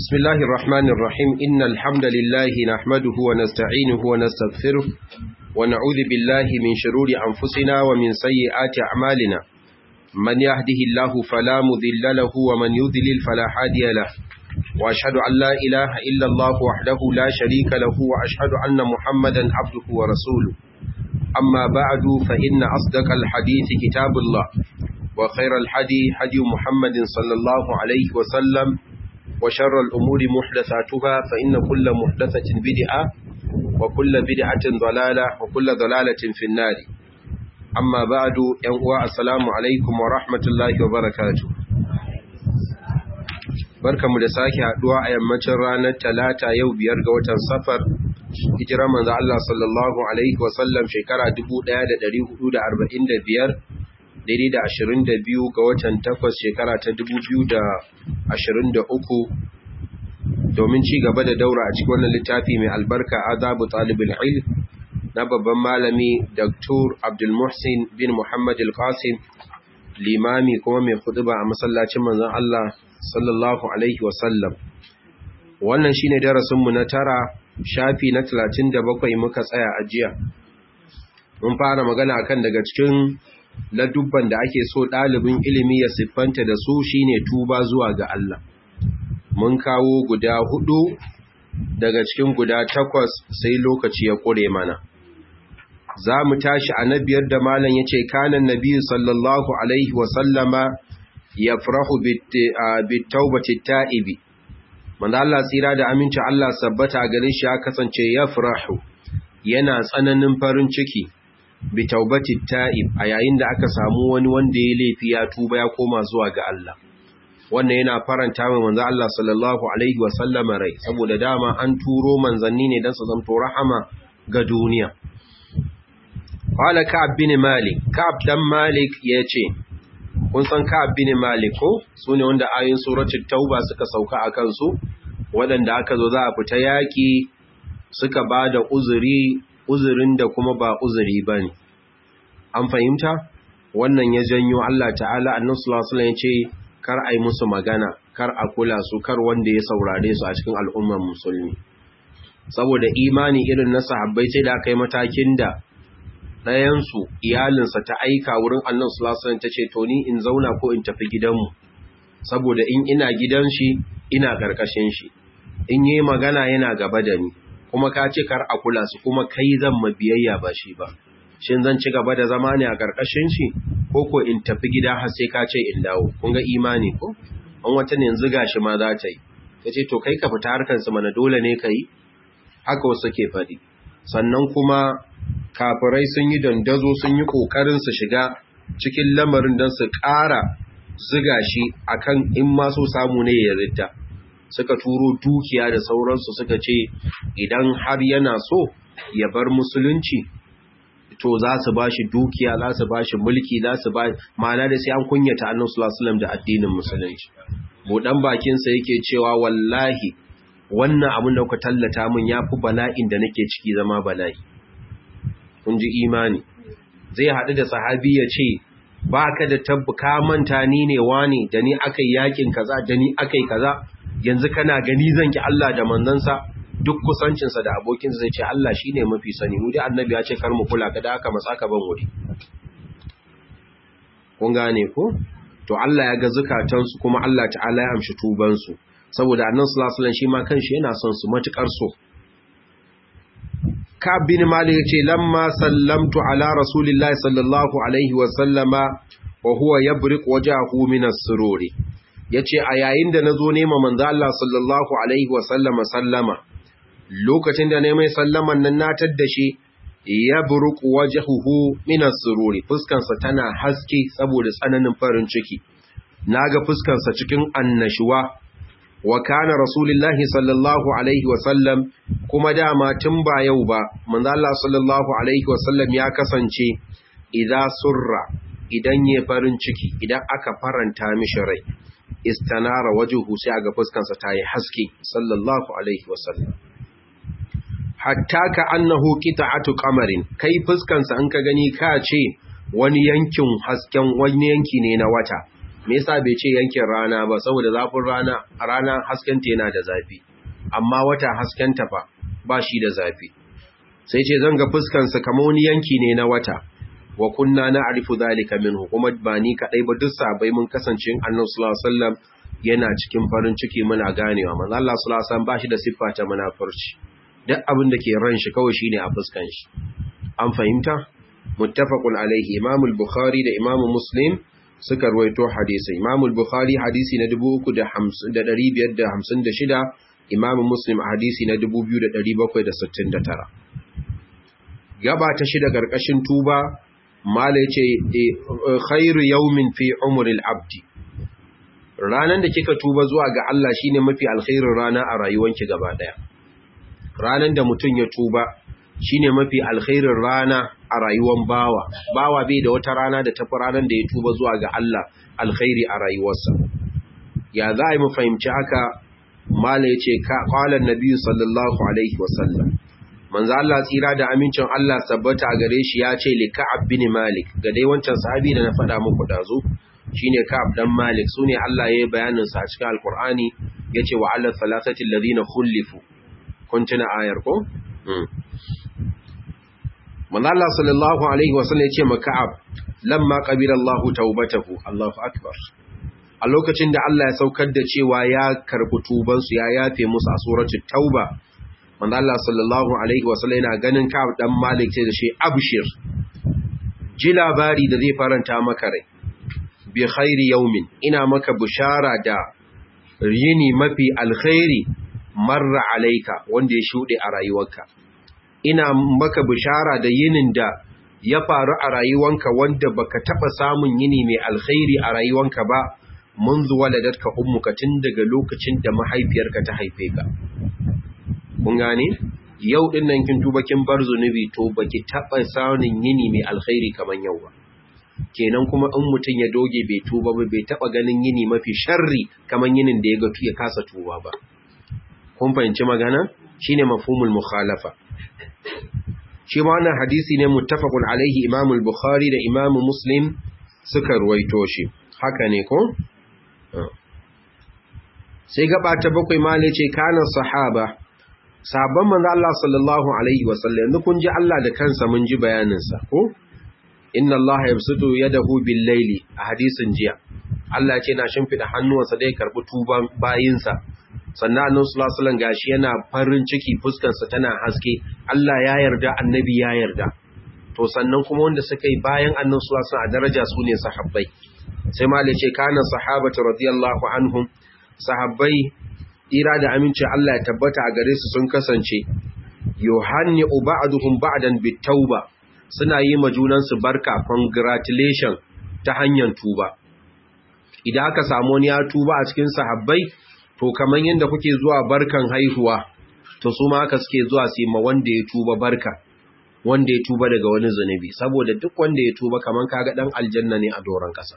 بسم الله الرحمن الرحيم إن الحمد لله نحمده ونستعينه ونستغفره ونعوذ بالله من شرور أنفسنا ومن سيئات أعمالنا من يهده الله فلا مذل له ومن يذلل فلا هادي له وأشهد أن لا إله إلا الله وحده لا شريك له وأشهد أن محمدا عبده ورسوله أما بعد فإن أصدق الحديث كتاب الله وخير الحدي حدي محمد صلى الله عليه وسلم وشر الأمور محدثاتها فإن كل محدثة بدعة وكل بدعة ضلالة وكل ضلالة في النار أما بعد ينقوى السلام عليكم ورحمة الله وبركاته barkamu da sake haduwa a yammacin ranar talata yau biyar ga watan safar hijira manzo Allah sallallahu alaihi wasallam shekara 1445 daidai da 22 ga watan takwas shekara ta 2023 domin ci gaba da daura a cikin wannan littafi mai albarka azabu talibul ilm na babban malami Dr. Abdul Muhsin bin Muhammad Al-Qasim limami kuma mai khutba a masallacin manzon Allah sallallahu alaihi wasallam wannan shine darasin mu na tara shafi na 37 muka tsaya a jiya mun fara magana akan daga cikin ladubban da ake so ɗalibin ilimi ya siffanta da su shine tuba zuwa ga Allah mun kawo guda hudu daga cikin guda takwas sai lokaci ya ƙure mana za mu tashi a na biyar da malam ya ce kanan nabi sallallahu alaihi wasallama ya farahu bitaubaci ta'ibi wanda Allah tsira da aminci Allah sabbata gare shi ya kasance ya farahu yana tsananin farin ciki bitaubaci ta'ib a yayin da aka samu wani wanda ya laifi ya tuba ya koma zuwa ga Allah wannan yana faranta mai manzo Allah sallallahu alaihi wa sallama rai saboda dama an turo manzanni ne dan su zanto rahama ga duniya qala ka'ab bin malik ka'ab dan malik yace kun san ka'ab bin malik ko sune wanda ayoyin suratul tauba suka sauka akan su wadanda aka zo za a fita yaki suka bada uzuri uzurin da kuma ba uzuri bane an fahimta wannan ya janyo Allah ta'ala annabi sallallahu alaihi wasallam yace kar a yi musu magana kar a kula su kar wanda ya saurare su a cikin al'ummar musulmi saboda imani irin na sahabbai sai da aka yi matakin da ɗayansu iyalinsa ta aika wurin annan sulasun ta ce to ni in zauna ko in tafi gidanmu saboda in ina gidan shi ina ƙarƙashin shi in yi magana yana gaba da ni kuma ka ce kar a kula su kuma kai zan mabiyayya ba shi ba shin zan ci gaba da zama ne a ƙarƙashin shi ko ko in tafi gida har sai ka ce in dawo kun ga imani ko an wata ne yanzu gashi ma za ta yi ta ce to kai ka fita harkar su mana dole ne ka yi haka wasu ke faɗi sannan kuma kafirai sun yi dandazo sun yi ƙoƙarin su shiga cikin lamarin don su ƙara ziga shi akan in ma so samu ne ya ridda suka turo dukiya da sauransu suka ce idan har yana so ya bar musulunci to za su ba shi dukiya za su ba shi mulki za su ba ma'ana da sai an kunyata annabi sallallahu alaihi da addinin musulunci budan bakin sa yake cewa wallahi wannan abin da ku tallata min yafi bala'in da nake ciki zama bala'i kun ji imani zai haɗu da sahabi ya ce baka da tabbuka manta ni ne wani da ni akai yakin kaza da ni akai kaza yanzu kana gani zan ki Allah da manzansa duk kusancinsa da abokinsa zai ce Allah shi ne mafi sani mu dai annabi ya ce kar mu kula kada aka matsa ka ban wuri kun gane ko to Allah ya ga zukatansu kuma Allah ta'ala ya amshi tubansu saboda annabi sallallahu alaihi wasallam shi ma kanshi yana son su matukar so ka bin malik yace lamma sallamtu ala rasulillahi sallallahu alaihi wasallama wa huwa yabriq wajhahu min as-sururi yace a yayin da nazo nema manzo Allah sallallahu alaihi wasallama sallama lokacin da ne mai sallaman nan na tadda shi ya buruku wajhuhu min as-sururi fuskansa tana haske saboda tsananin farin ciki naga fuskansa cikin annashuwa wa kana rasulullahi sallallahu alaihi wa sallam kuma dama tun ba yau ba manzo Allah sallallahu alaihi wa sallam ya kasance idza surra idan ya farin ciki idan aka faranta mishi rai istanara wajhuhu sai ga fuskansa tayi haske sallallahu alaihi wa sallam hatta ka annahu qita'atu qamarin kai fuskansa in ka gani ka ce wani yankin hasken wani yanki ne na wata me yasa bai ce yankin rana ba saboda zafin rana a rana haskenta yana da zafi amma wata haskenta fa ba shi da zafi sai ce zan ga fuskansa kamar wani yanki ne na wata wa kunna na arifu zalika minhu kuma ba ni kadai ba duk sabai mun kasance annabi sallallahu alaihi wasallam yana cikin farin ciki muna ganewa manzo Allah sallallahu alaihi wasallam ba shi da siffa ta munafurci duk abin da ke ran shi kawai shine a fuskan shi an fahimta muttafaqun alaihi imam al-bukhari da imam muslim suka ruwaito hadisi imam al-bukhari hadisi na 3556 imam muslim hadisi na 2769 gaba ta shida karkashin tuba mala yace khairu yawmin fi umril abdi ranan da kika tuba zuwa ga Allah shine mafi alkhairin rana a rayuwanki gaba daya ranan da mutun ya tuba shine mafi alkhairin rana a rayuwan bawa bawa bai da wata rana da tafi ranan da ya tuba zuwa ga Allah alkhairi a rayuwarsa ya za a yi mu fahimci haka mala ya ce ƙwalar nabi sallallahu alaihi wasallam manzo Allah tsira da amincin Allah sabbata a gare shi ya ce li ka'ab bin malik ga dai wancan sahabi da na faɗa muku dazu shine ka'ab dan malik sune Allah ya yi bayanin sa a cikin alqur'ani yace wa alal salasati alladhina khulifu kun tuna ayar ko manzo Allah sallallahu alaihi wasallam yace ma Ka'ab lamma qabila Allahu taubatahu Allahu akbar a lokacin da Allah ya saukar da cewa ya karbi tuban su ya yafe musu a suratul tauba manzo Allah sallallahu alaihi wasallam yana ganin Ka'ab dan Malik sai da shi abshir ji labari da zai faranta maka rai bi khairi yawmin ina maka bushara da yini mafi alkhairi marra alaika wanda ya shude a rayuwarka ina maka bishara da yinin da ya faru a rayuwanka wanda baka taba samun yini mai alkhairi a rayuwanka ba munzu waladatka ummuka tun daga lokacin da mahaifiyarka ta haife ka kun gane yau din nan kin tuba kin bar zunubi to baki taba samun yini mai alkhairi kaman yau ba kenan kuma in mutun ya doge bai tuba ba bai taba ganin yini mafi sharri kaman yinin da ya ga ya kasa tuba ba kun fahimci magana shine mafhumul mukhalafa shi ma wannan hadisi ne muttafaqun alaihi Imam al-Bukhari da Imam Muslim suka ruwaito shi haka ne ko sai gaba ta bakwai male ce kana sahaba sahabban manzo Allah sallallahu alaihi wasallam yanzu kun ji Allah da kansa mun ji bayanin sa ko inna Allah yabsutu yadahu bil layli a hadisin jiya Allah ce na shimfida hannuwansa da ya karbi tuban bayinsa sannan annabi sallallahu alaihi wasallam gashi yana farin ciki fuskarsa tana haske Allah ya yarda annabi ya yarda to sannan kuma wanda suka yi bayan annabi sallallahu alaihi wasallam a daraja su ne sahabbai sai malai ce kana sahabatu radiyallahu anhum sahabbai ira da aminci Allah ya tabbata a gare su sun kasance yuhanni ba'duhum ba'dan bitauba suna yi ma junansu barka congratulation ta hanyar tuba idan aka samu wani ya tuba a cikin sahabbai to kamar yadda kuke zuwa barkan haihuwa to su ma haka suke zuwa su ma wanda ya tuba barka wanda ya tuba daga wani zunubi saboda duk wanda ya tuba kamar kaga dan aljanna ne a doron kasa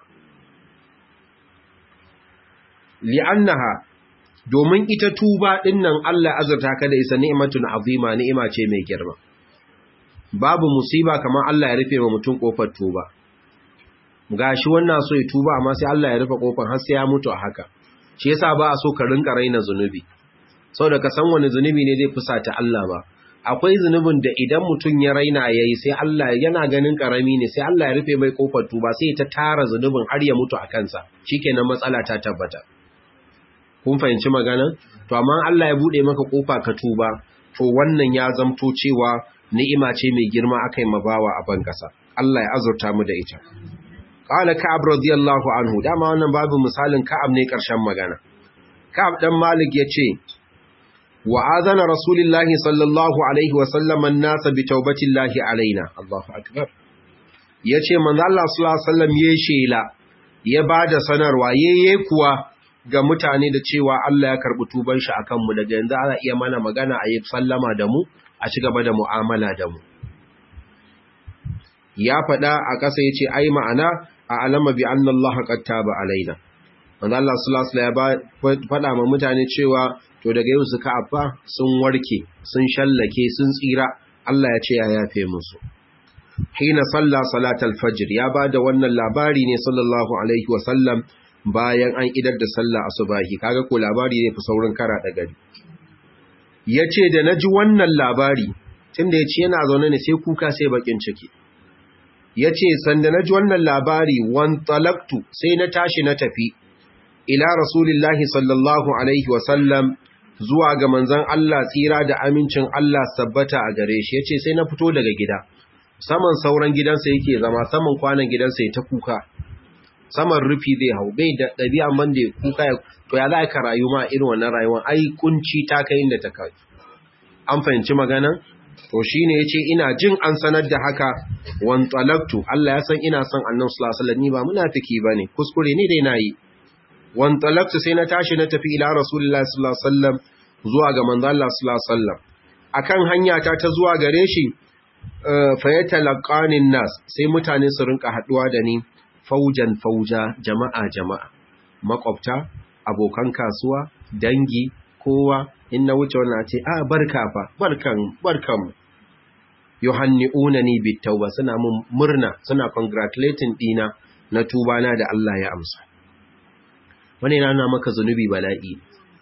li'annaha domin ita tuba din nan Allah azurta ka da isa ni'matun azima ni'ima ce mai girma babu musiba kamar Allah ya rufe wa mutum kofar tuba gashi wannan so ya tuba amma sai Allah ya rufe kofar har sai ya mutu a haka shi yasa ba a so ka rinka raina zunubi saboda ka san wani zunubi ne zai fusata Allah ba akwai zunubin da idan mutum ya raina yayi sai Allah yana ganin karami ne sai Allah ya rufe mai kofar tuba sai ta tara zunubin har ya mutu a kansa shikenan matsala ta tabbata kun fahimci magana to amma Allah ya bude maka kofa ka tuba to wannan ya zamto cewa ni'ima ce mai girma akai mabawa a ban kasa Allah ya azurta mu da ita Ƙala Ka'ab radiyallahu anhu, dama wannan babu misalin Ka'ab ne ƙarshen magana. Ka'ab ɗan Malik ya ce, Wa azana Rasulullahi sallallahu Alaihi wasallaman nasa bi taubatin lahi alaina, Allahu Akbar. Ya ce, Manzo Allah sallallahu ya shela, ya ba da sanarwa, ya kuwa ga mutane da cewa Allah ya karɓi tuban shi a kanmu daga yanzu ana iya mana magana a yi sallama da mu, a ci gaba da mu'amala da mu. Ya faɗa a ƙasa ya ce, Ai ma'ana, a alama bi anna Allah qad taba alaina manzo Allah sallallahu alaihi wasallam faɗa ma mutane cewa to daga yau suka affa sun warke sun shallake sun tsira Allah ya ce ya yafe musu hina salla salatal fajr ya bada wannan labari ne sallallahu alaihi wasallam bayan an idar da sallah asubahi kaga ko labari ne fi saurin kara da gari yace da naji wannan labari tunda yace yana zaune ne sai kuka sai bakin ciki yace sanda naji wannan labari wan talaqtu sai na tashi na tafi ila rasulillahi sallallahu alaihi wa sallam zuwa ga manzon Allah tsira da amincin Allah sabbata a gare shi yace sai na fito daga gida saman sauran gidansa yake zama saman kwanan gidansa ya ta kuka saman rufi zai hau bai da ɗabi'a man da ya kuka ya to ya za ka rayu ma irin wannan rayuwar ai kunci ta kai inda ta kai an fahimci maganan to shine yace ina jin an sanar da haka wan talaqtu Allah ya san ina son annabi sallallahu alaihi wasallam ni ba munafiki bane kuskure ne dai nayi wan talaqtu sai na tashi na tafi ila rasulullahi sallallahu alaihi wasallam zuwa ga manzo Allah sallallahu alaihi wasallam akan hanya ta ta zuwa gare shi fa yatalaqanin nas sai mutane su rinka haduwa da ni faujan fauja jama'a jama'a makwabta abokan kasuwa dangi kowa in na wuce wannan ce a barka fa barkan barkan yuhanni'unani bitauba suna mun murna suna congratulating dina na tuba na da Allah ya amsa wani yana maka zunubi bala'i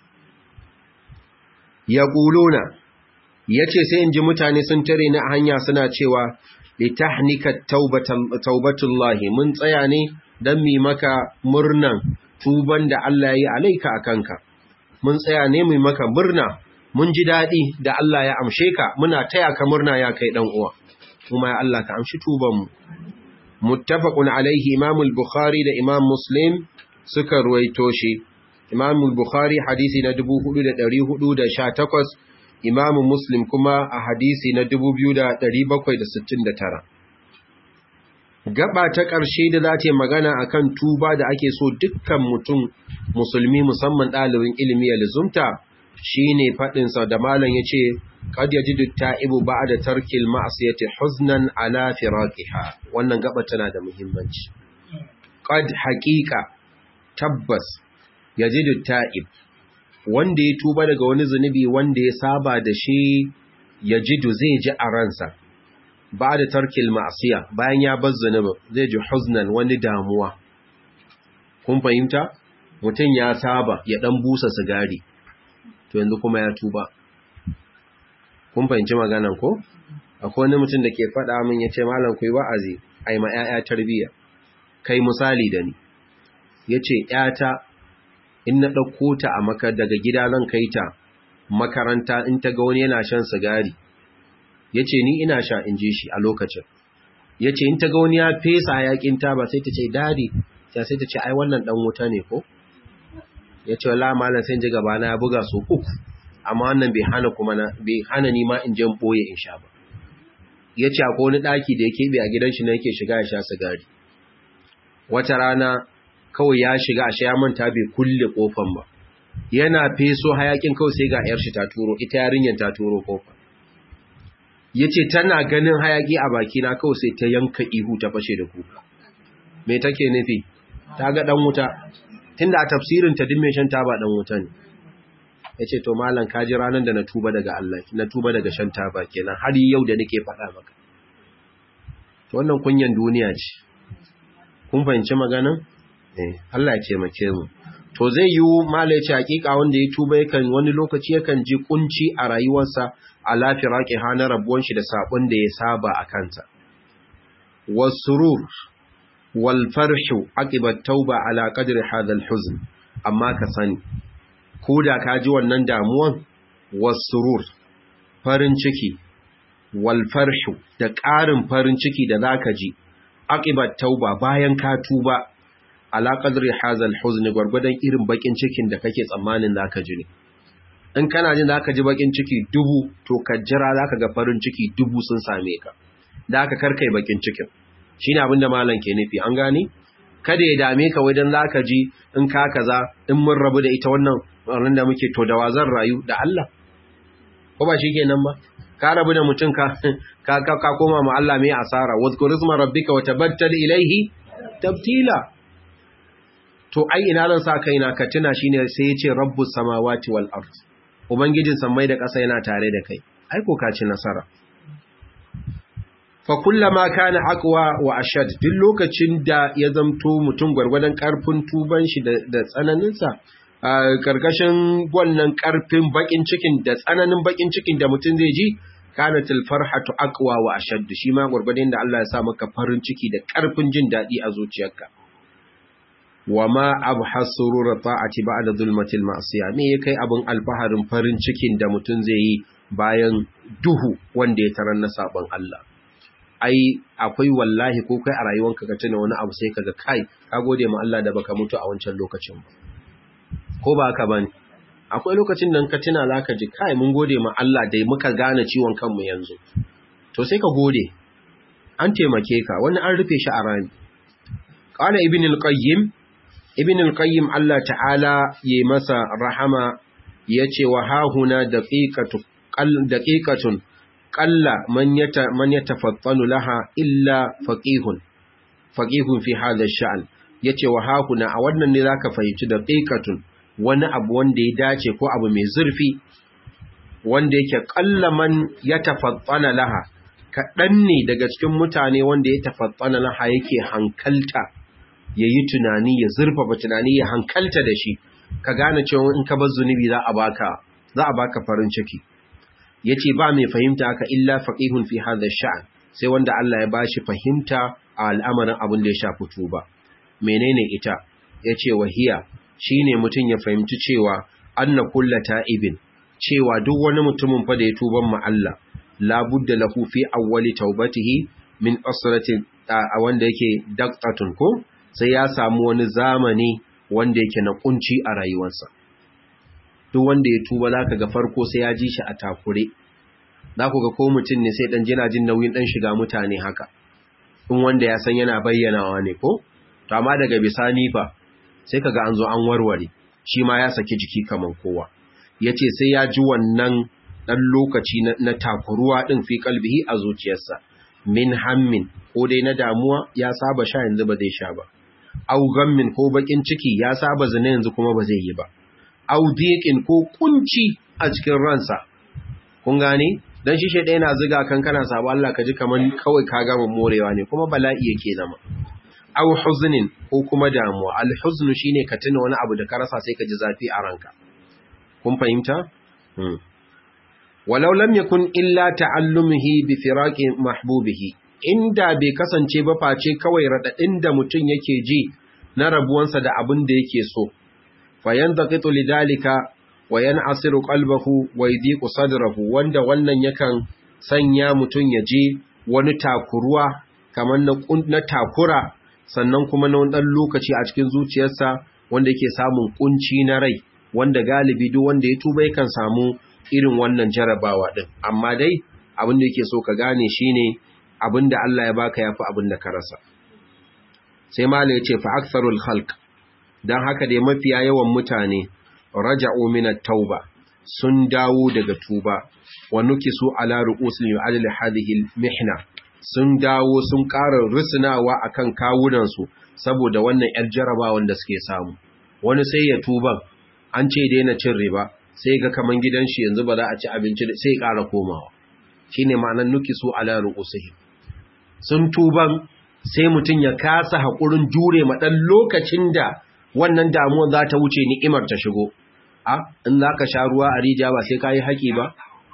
yaquluna yace sai in ji mutane sun tare ni a hanya suna cewa litahnika taubatullahi mun tsaya ne dan mi maka murnan tuban da Allah ya yi alaika akanka mun tsaya ne mu maka murna mun ji dadi da Allah ya amshe ka muna taya ka murna ya kai dan uwa kuma ya Allah ka amshi tuban mu muttafaqun alaihi imam al-bukhari da imam muslim suka ruwaito shi imam al-bukhari hadisi na 4418 imamu muslim kuma a hadisi na 2769 gaba ta ƙarshe da za ta magana akan tuba da ake so dukkan mutum musulmi musamman ɗalibin ilimi ya lizumta shine faɗinsa da malam ya ce qad yajidu ta'ibu ba'da tarkil ma'siyati huznan ala firaqiha wannan gaba tana da muhimmanci qad haqiqa tabbas yajidu ta'ib wanda ya tuba daga wani zunubi wanda ya saba da shi ya jidu zai ji a ransa ba da tarkil ma'asiya bayan ya bar zunubin zai ji huznan wani damuwa kun fahimta mutum ya saba ya dan busa sigari to yanzu kuma ya tuba kun fahimci maganan ko akwai wani mutum da ke faɗa min ya ce malam ku yi wa'azi a yi ma 'ya'ya tarbiyya kai misali da ni ya ce 'yata in na ɗauko ta a maka daga gida zan kai ta makaranta in ta ga wani yana shan sigari ya ce ni ina sha in ji shi a lokacin ya ce in ta ga wani ya fesa yakin ta ba sai ta ce dadi ya sai ta ce ai wannan ɗan wuta ne ko ya ce wala malam sai ji gaba na ya buga so uku amma wannan bai hana kuma na bai hana ni ma in je boye in sha ba ya ce akwai wani ɗaki da ya keɓe a gidan shi na yake shiga ya sha sigari wata rana kawai ya shiga ashe ya manta bai kulle kofan ba yana feso hayakin kawai sai ga yar shi ta turo ita yarinyar ta turo kofa yace tana ganin hayaki a baki na kawai sai ta yanka ihu ta fashe da kuka me take nufi ta ga dan wuta tunda a tafsirin ta dimme shan taba dan wuta ne yace to mallan kaji ranan da na tuba daga Allah na tuba daga shan taba kenan har yau da nake faɗa maka to wannan kunyan duniya ce kun fahimci maganan Allah ya ce mace mu to zai yi mala ce hakika wanda ya tuba yakan wani lokaci yakan ji kunci a rayuwarsa a lafiyar haƙi hana rabuwan shi da sabon da ya saba a kanta wasurur wal farshu aqibat tauba ala qadri hadha al huzn amma ka sani ko da ka ji wannan damuwan wasurur farin ciki wal farshu da ƙarin farin ciki da zaka ji aqibat tauba bayan ka tuba ala qadri hazal huzni gwargwadon irin bakin cikin da kake tsammanin zaka ji ne in kana jin zaka ji bakin ciki dubu to ka jira zaka ga farin ciki dubu sun same ka da aka karkai bakin cikin shine abin da malam ke nufi an gane kada ya dame ka wajen zaka ji in ka kaza in mun rabu da ita wannan wannan da muke to da wazan rayu da Allah ko ba shikenan ba ka rabu da mutum ka ka ka koma ma Allah mai asara wazkur isma rabbika wa tabattal ilayhi tabtila to ai ina zan sa kaina ka tuna shine sai yace rabbus samawati wal ard ubangijin sammai da ƙasa yana tare da kai ai ko ka ci nasara fa kullama kana aqwa wa ashad duk lokacin da ya zamto mutum gwargwadon karfin tuban shi da tsananin sa karkashin wannan karfin bakin cikin da tsananin bakin cikin da mutum zai ji kanatil farhatu aqwa wa ashad shi ma gwargwadon da Allah ya sa maka farin ciki da karfin jin dadi a zuciyarka wama abhasurur ta'ati ba'da zulmatil ma'siyah me kai abun alfaharin farin cikin da mutum zai yi bayan duhu wanda ya tarar na sabon Allah ai akwai wallahi ko kai a rayuwanka ka tuna wani abu sai kaga kai ka gode ma Allah da baka mutu a wancan lokacin ba ko ba haka bane akwai lokacin da ka tuna zaka ji kai mun gode ma Allah da muka gane ciwon kanmu yanzu to sai ka gode an taimake ka wani an rufe shi a rami qala ibn al-qayyim ibn al-qayyim Allah ta'ala yayi masa rahama yace wa hahuna daqiqatu daqiqatun qalla man yata man yatafattanu laha illa faqihun faqihun fi hadha ash-sha'n yace wa hahuna a wannan ne zaka fahimci daqiqatun wani abu wanda ya dace ko abu mai zurfi wanda yake qalla man yatafattana laha kaɗan ne daga cikin mutane wanda ya tafattana laha yake hankalta ya yi tunani ya zurfafa tunani ya hankalta da shi ka gane cewa in ka bar zunubi za a baka za a baka farin ciki yace ba mai fahimta haka illa faqihun fi hadha sha'an sai wanda Allah ya bashi fahimta a al'amarin abin da ya shafi tuba menene ita yace wahiya shine mutun ya fahimci cewa anna kullu ta'ibin cewa duk wani mutumin fa da ya tuban ma Allah la budda lahu fi awwali taubatihi min asratin a wanda yake daqtatun ko sai ya samu wani zamani wanda yake na kunci a rayuwarsa duk wanda ya tuba zaka ga farko sai ya ji shi a takure za ku ga ko mutum ne sai dan jina jin nauyin dan shiga mutane haka in wanda ya san yana bayyanawa ne ko to amma daga bisani fa sai kaga an zo an warware shi ma ya saki jiki kaman kowa yace sai ya ji wannan dan lokaci na takuruwa din fi kalbihi a zuciyarsa min hammin ko dai na damuwa ya saba sha yanzu ba zai sha ba au gammin ko bakin ciki ya saba zina yanzu kuma ba zai yi ba au diqin ko kunci a cikin ransa kun gane dan shi shede yana ziga kan kana sabo Allah ka ji kaman kawai ka gama morewa ne kuma bala'i yake zama au huznin ko kuma damuwa al huznu shine ka tuna wani abu da ka rasa sai ka ji zafi a ranka kun fahimta hmm. walau lam yakun illa ta'allumihi bi firaqi mahbubihi inda bai kasance ba face kawai radadin da mutum yake ji na rabuwansa da abin da yake so fayantaqitu lidalika wa yan'asiru qalbuhu wa yadiqu sadrahu wanda wannan yakan sanya mutum ya ji wani takuruwa kamar na na takura sannan kuma na wani lokaci a cikin zuciyarsa wanda yake samun kunci na rai wanda galibi duk wanda ya tuba yakan samu irin wannan jarabawa din amma dai abin da yake so ka gane shine abin da Allah ya baka yafi abin da ka rasa sai malai yace fa aktharul khalq dan haka dai mafiya yawan mutane raja'u min at-tauba sun dawo daga tuba wa nukisu ala ru'usil yu'adil hadhihi mihna sun dawo sun ƙara rusunawa akan kawunan su saboda wannan yar jarabawan da suke samu wani sai ya tuban an ce daina cin riba sai ga kaman gidan shi yanzu ba za a ci abinci sai ya ƙara komawa shine ma'anar nukisu ala ru'usihim sun tuban sai mutum ya kasa haƙurin jure ma ɗan lokacin da wannan damuwar za ta wuce ni'imar ta shigo a in za ka sha ruwa a rija ba sai ka yi haƙi ba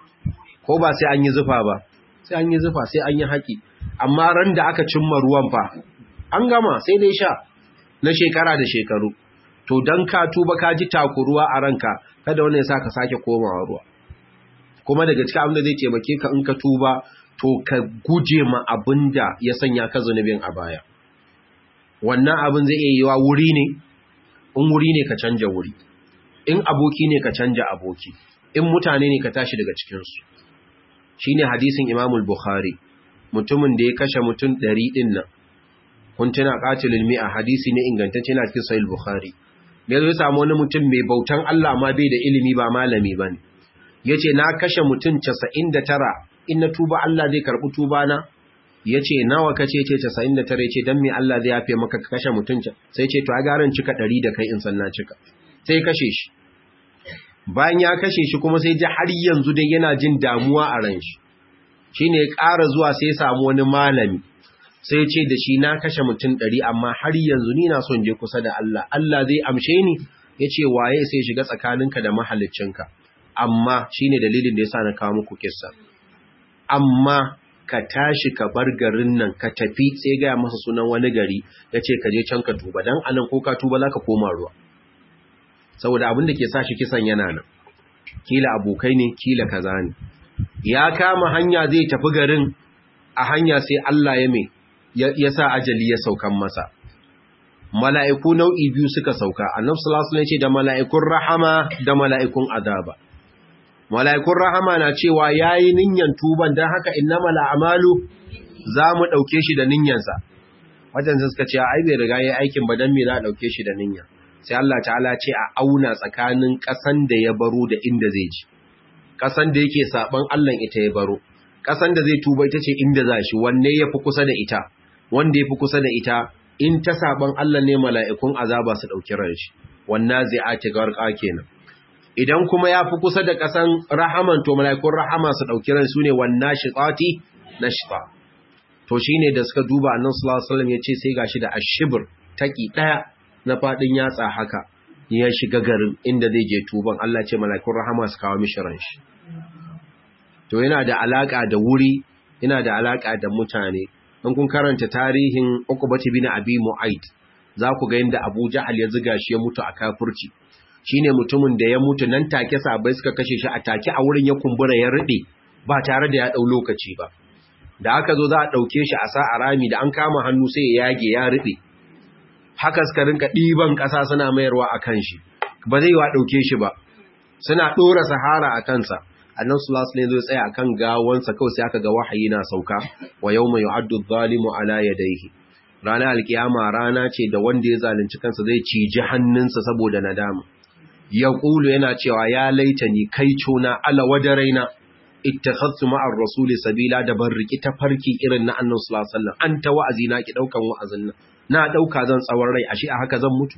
ko ba sai an yi zufa ba sai an yi zufa sai an yi haƙi amma ran da aka cimma ruwan fa an gama sai dai sha na shekara da shekaru to don ka tuba ka ji takuruwa a ranka kada wani ya sa ka sake komawa ruwa kuma daga cikin abin da zai taimake ka in ka tuba to ka guje ma abin da ya sanya ka zunubin a baya wannan abin zai iya yiwa wuri ne in wuri ne ka canja wuri in aboki ne ka canja aboki in mutane ne ka tashi daga cikinsu shi ne hadisin imamul bukhari mutumin da ya kashe mutum ɗari ɗin nan kun tuna ƙatilin mi'a hadisi ne ingantacce na cikin sahih bukhari da ya samu wani mutum mai bautan Allah ma bai da ilimi ba malami ba ne ya ce na kashe mutum casa'in da tara in na tuba Allah zai karɓi tuba na ya ce nawa ka ce ce casa'in da tara ya ce don me Allah zai yafe maka kashe mutum sai ce to a garan cika ɗari da kai in sanna cika sai kashe shi bayan ya kashe shi kuma sai ji har yanzu dai yana jin damuwa a ran shi shine ya ƙara zuwa sai ya samu wani malami sai ce da shi na kashe mutum ɗari amma har yanzu ni na son je kusa da Allah Allah zai amshe ni ya ce waye sai shiga tsakaninka da mahaliccinka amma shine dalilin da ya sa na kawo muku kissa amma ka tashi ka bar garin nan ka tafi sai gaya masa sunan wani gari ya ce ka je can ka tuba don anan ko ka tuba za ka koma ruwa saboda abin da ke sa shi kisan yana nan kila abokai ne kila kaza ne ya kama hanya zai tafi garin a hanya sai Allah ya mai ya sa ajali ya saukan masa mala'iku nau'i biyu suka sauka annabi sallallahu alaihi ce da mala'ikun rahama da mala'ikun azaba mala'ikun rahama na cewa yayi ninyan tuban dan haka innamal a'malu zamu dauke shi da ninyansa wajen suka ce ai bai riga yayi aikin ba dan me za a dauke shi da ninya sai Allah ta'ala ce a auna tsakanin kasan da ya baro da inda zai ji kasan da yake saban Allah ita ya baro kasan da zai tuba ita ce inda za shi wanne yafi kusa da ita wanda yafi kusa da ita in ta saban Allah ne mala'ikun azaba su dauki ran shi wannan zai garqa kenan idan kuma ya fi kusa da ƙasan rahaman to mala'ikun rahama su ɗauki ran su ne wannan shiƙati na shiƙa to shi ne da suka duba annan sulawar ya ce sai gashi da ashibir taƙi ɗaya na faɗin yatsa haka ya shiga garin inda zai je tuban Allah ce mala'ikun rahama su kawo mishi ran shi to yana da alaƙa da wuri yana da alaƙa da mutane in kun karanta tarihin Uqbah bin Abi Mu'ayt za ku ga yadda Abu Jahal ya ziga shi ya mutu a kafirci shine mutumin da ya mutu nan take sabai suka kashe shi a take a wurin ya kumbura ya rube ba tare da ya dau lokaci ba da aka zo za a dauke shi a sa a rami da an kama hannu sai ya yage ya rube haka suka rinka diban kasa suna mayarwa akan shi ba zai wa dauke shi ba suna dora sahara a kansa annan sallallahu alaihi zai tsaya akan gawansa kawai sai aka ga wahayi na sauka wa yawma yu'addu adh-dhalimu ala yadayhi ranar alkiyama rana ce da wanda ya zalunci kansa zai ciji hannunsa saboda nadama ya ƙulu yana cewa ya laita ni kai cuna ala wajaraina ittakhadtu ma'ar rasuli sabila da ban riki ta farki irin na annabi sallallahu alaihi wasallam an ta wa'azi na ki daukan wa'azin nan na dauka zan tsawon rai ashe a haka zan mutu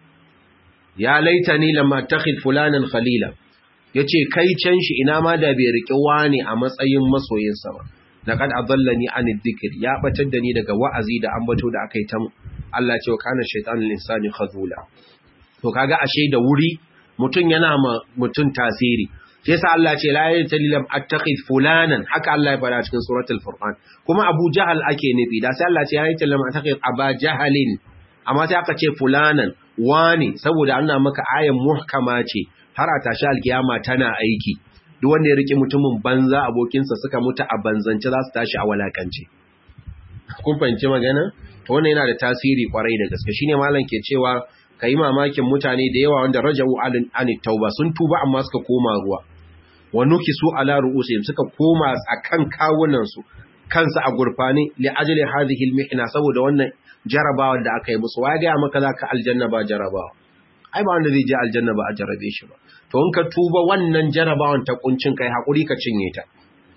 ya laita ni lamma takhid fulanan khalila yace kai can shi ina ma da bai riki wani a matsayin masoyinsa ba laqad adallani an dhikr ya batar da ni daga wa'azi da ambato da akai ta Allah ce wa kana shaytanul insani khazula to kaga ashe da wuri mutun yana ma mutun tasiri yasa Allah ce la yatalilam attaqid fulanan haka Allah ya fara cikin suratul furqan kuma Abu Jahal ake nufi da sai Allah ce ya yatalilam attaqid Aba Jahalin amma sai aka ce fulanan wani saboda Allah maka ayan muhkama ce har a tashi alkiyama tana aiki duk wanda ya rike mutumin banza abokinsa suka mutu a banzance za su tashi a walakance kun fahimci magana to wannan yana da tasiri kwarai da gaske shine malam ke cewa kai mamakin mutane da yawa wanda raja'u an tauba sun tuba amma suka koma ruwa wa nukisu ala ru'usihim suka koma akan kawunan su kansu a gurfani li ajli hadhihi al saboda wannan jarabawa da aka yi musu wa ga maka zaka aljanna ba jarabawa ai ba wanda zai je aljanna ba a jarabe shi ba to in ka tuba wannan jarabawan ta kuncin kai hakuri ka cinye ta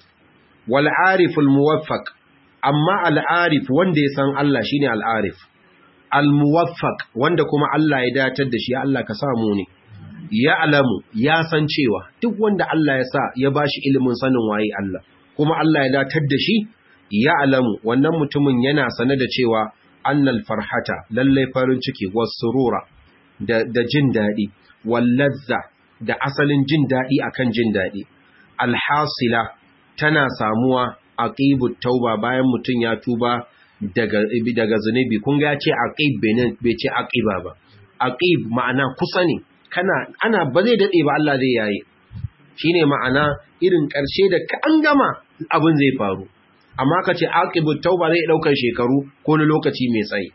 wal ariful muwaffaq amma al arif wanda ya san Allah shine al arif al muwaffaq wanda kuma Allah ya datar da shi Allah ka samu ne ya alamu ya san cewa duk wanda Allah ya sa ya bashi ilimin sanin waye Allah kuma Allah ya datar da shi ya alamu wannan mutumin yana sane da cewa annal farhata lallai farin ciki wasurura da da jin dadi wallazza da asalin jin dadi akan jin dadi alhasila tana samuwa aqibut tauba bayan mutun ya tuba daga daga zunubi kun ga ya ce aqib bai ce aqiba ba aqib ma'ana kusa ne kana ana ba zai dade ba Allah zai yayi shine ma'ana irin karshe da ka an gama abin zai faru amma ka ce aqibut tauba zai daukar shekaru ko na lokaci mai tsayi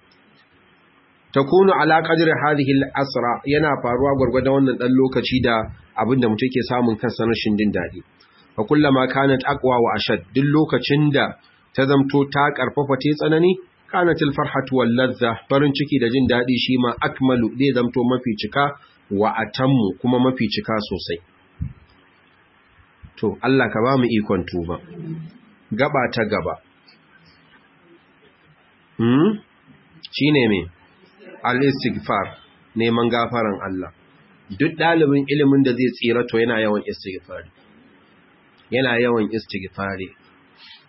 takunu ala qadri hadhihi al-asra yana faruwa gurgurda wannan dan lokaci da abinda mutum ke samun kansa rashin din dadi fa kullama kanat aqwa wa ashad duk lokacin da ta zamto ta karfafa ta tsanani kanatil farhatu wal ladha farin ciki da jin dadi shi ma akmalu zai zamto mafi cika wa atammu kuma mafi cika sosai to Allah ka ba mu ikon tuba gaba ta gaba hmm shine me al-istighfar neman gafaran Allah duk dalibin ilimin da zai tsira to yana yawan istighfari yana yawan istighfari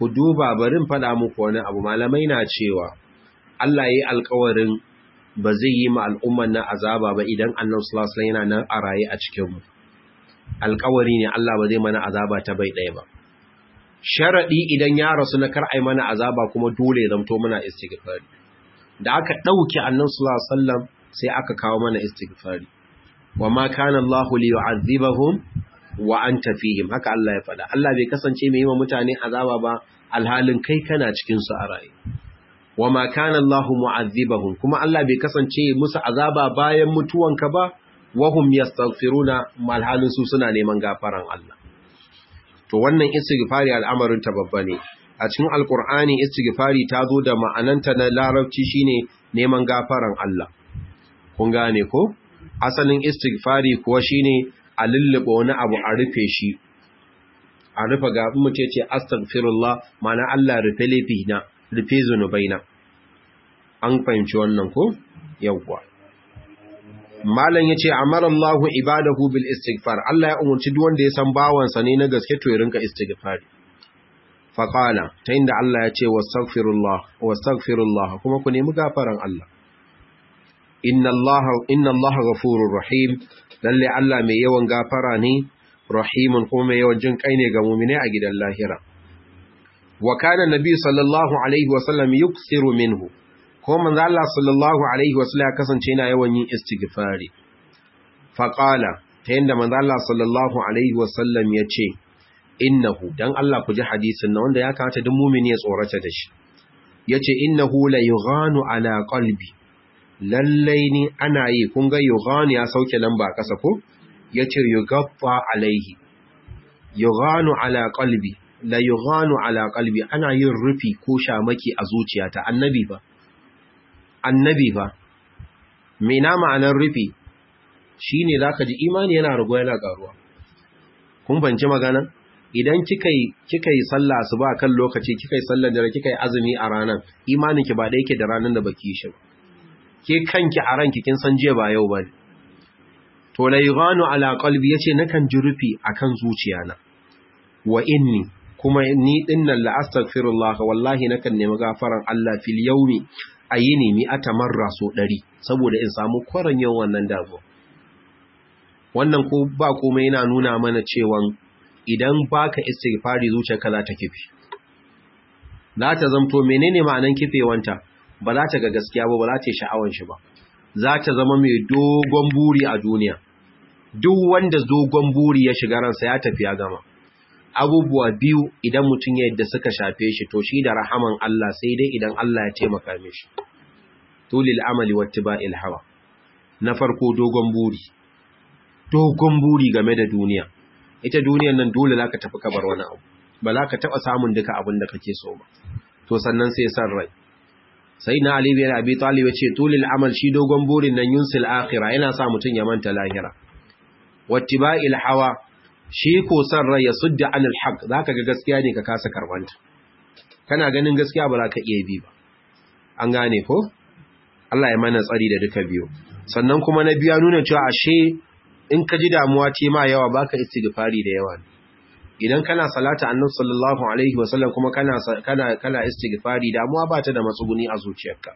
ku duba barin faɗa muku wani abu malamai na cewa Allah ya yi alkawarin ba zai yi ma al'umman na azaba ba idan annan sulasula yana nan a raye a cikinmu alkawari ne Allah ba zai mana azaba ta bai ɗaya ba sharaɗi idan ya rasu na kar ai mana azaba kuma dole zamto muna istighfari da aka ɗauki annan sulasallam sai aka kawo mana istighfari wa ma kana Allahu li yu'adhibahum wa anta fihim haka Allah ya faɗa Allah bai kasance mai yi wa mutane azaba ba alhalin kai kana cikin su a raye wa ma kana Allahu mu'adhibahum kuma Allah bai kasance musu azaba bayan mutuwanka ba wa hum yastaghfiruna malhalin su suna neman gafaran Allah to wannan istighfari al'amarin ta babba ne a cikin alqur'ani istighfari ta zo da ma'ananta na larabci shine neman gafaran Allah kun gane ko asalin istighfari kuwa shine a lullube wani abu a rufe shi a rufe ga mutum ce astaghfirullah mana Allah rufe laifina rufe zunubaina an fahimci wannan ko yawwa malam yace amara Allahu ibadahu bil istighfar Allah ya umurci duk wanda ya san bawansa ne na gaske to ya rinka istighfari fa qala ta inda Allah ya ce wastaghfirullah wastaghfirullah kuma ku nemi gafaran Allah inna Allah inna Allah ghafurur rahim lalle Allah mai yawan gafara ne rahimun kuma mai yawan jin kai ne ga mu'mine a gidan lahira wa kana nabi sallallahu alaihi wasallam yuksiru minhu ko manzo Allah sallallahu alaihi wasallam ya kasance yana yawan yin istighfari fa qala ta yanda manzo Allah sallallahu alaihi wasallam ya ce innahu dan Allah ku ji hadisin nan wanda ya kamata duk mu'mini ya tsorata da shi yace innahu la yughanu ala qalbi lallai ni ana yi kun ga yughanu ya sauke lamba kasa ko yace yugaffa alaihi yughanu ala qalbi la yughanu ala qalbi ana yin rufi ko shamaki a zuciyata annabi ba annabi ba me na ma'anar rufi shine zaka ji imani yana rago yana karuwa kun banci magana idan kika yi kika yi sallah asuba kan lokaci kika yi sallar dare kika yi azumi a ranar imanin ki ba da yake da ranar da baki shi ke kanki a ranki kin san jiya ba yau bane to la yughanu ala qalbi yace nakan ji rufi akan zuciyana wa inni kuma ni dinnan la astaghfirullah wallahi nakan nemi gafaran Allah fil yawmi ayini mi atamarra so 100 saboda in samu kwaran yau wannan damuwa wannan ko ba komai yana nuna mana cewa idan baka istighfari zuciyarka za ta kifi za ta zamto menene ma'anan kifewanta ba za ta ga gaskiya ba ba za ta yi sha'awan shi ba za ta zama mai dogon buri a duniya duk wanda dogon buri ya shiga ransa ya tafi ya gama abubuwa biyu idan mutum ya yadda suka shafe shi to shi da rahaman Allah sai dai idan Allah ya taimaka mishi tulil amali wattiba'il hawa na farko dogon buri dogon buri game da duniya ita duniyar nan dole zaka tafi kabar wani abu ba za ka taba samun duka abin da kake so ba to sannan sai san rai sai na Ali bin Abi Talib ya ce tulil amal shi dogon burin nan yunsil akhirah yana sa mutun ya manta lahira wattiba'il hawa shi ko san rai ya sudda anil haq zaka ga gaskiya ne ka kasa karbanta kana ganin gaskiya ba za ka iya bi ba an gane ko Allah ya mana tsari da duka biyu sannan kuma na biya nuna cewa ashe in ka ji damuwa ce ma yawa baka istighfari da yawa idan kana salata annabi sallallahu alaihi wasallam kuma kana kana kana istighfari damuwa ba ta da matsuguni a zuciyarka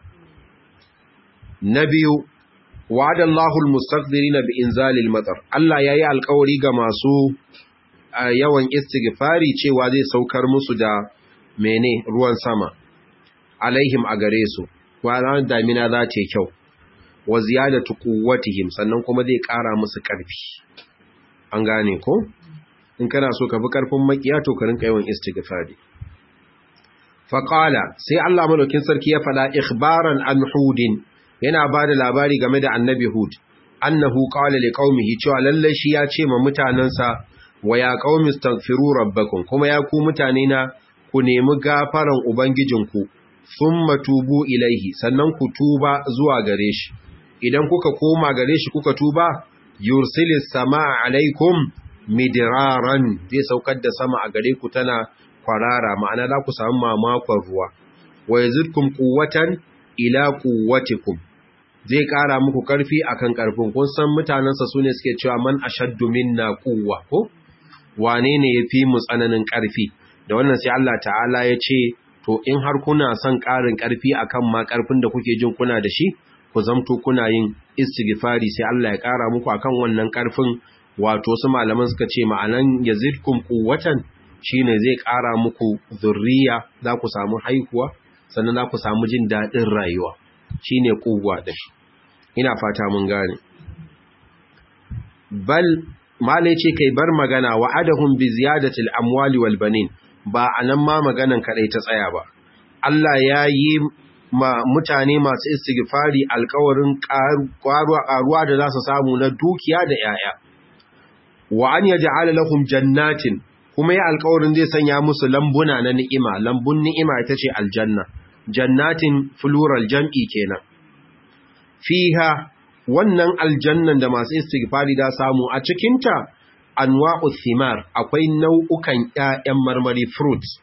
na biyu wa'ada Allahu almustaqdirina bi inzalil matar Allah yayi alƙawari ga masu yawan istighfari cewa zai saukar musu da mene ruwan sama alaihim a gare su wa damina za ta kyau wa ziyadatu quwwatihim sannan kuma zai ƙara musu ƙarfi an gane ko in kana so ka bi ƙarfin makiya to ka rinka yawan istighfari fa qala sai Allah madaukin sarki ya fada ikhbaran an hudin yana bada labari game da annabi hud annahu qala liqaumihi cewa lalle shi ya ce ma mutanansa wa ya qaumi astaghfiru rabbakum kuma ya ku mutane na ku nemi gafaran ubangijinku thumma tubu ilaihi sannan ku tuba zuwa gare shi idan kuka koma gare shi kuka tuba yursilis samaa alaikum midiraran zai saukar da sama a gare ku tana kwarara ma'ana za ku samu mamakon ruwa wa yazidkum quwwatan ila quwwatikum zai kara muku karfi akan karfin kun san mutanansa sune suke cewa man ashaddu minna quwwa ko wane ne yafi mu tsananin karfi da wannan sai Allah ta'ala ya ce to in har kuna son ƙarin ƙarfi akan ma ƙarfin da kuke jin kuna da shi ku zamto kuna yin istighfari sai Allah ya ƙara muku akan wannan ƙarfin wato su malaman suka ce ma'anan yazidkum quwwatan shine zai ƙara muku zurriya za ku samu haihuwa sannan za ku samu jin daɗin rayuwa shine kuwa da shi ina fata mun gane bal malai ce kai bar magana wa'adahum bi ziyadatil amwali wal banin ba anan ma maganan kadai ta tsaya ba Allah ya yi ma mutane masu istighfari alƙawarin ƙaruwa da za su samu na dukiya da yaya wa an yaj'ala lahum jannatin kuma ya alƙawarin zai sanya musu lambuna na ni'ima lambun ni'ima ita ce aljanna jannatin plural jam'i kenan fiha wannan aljannan da masu istighfari da samu a cikinta anwa'u thimar akwai nau'ukan ƴaƴan marmari fruits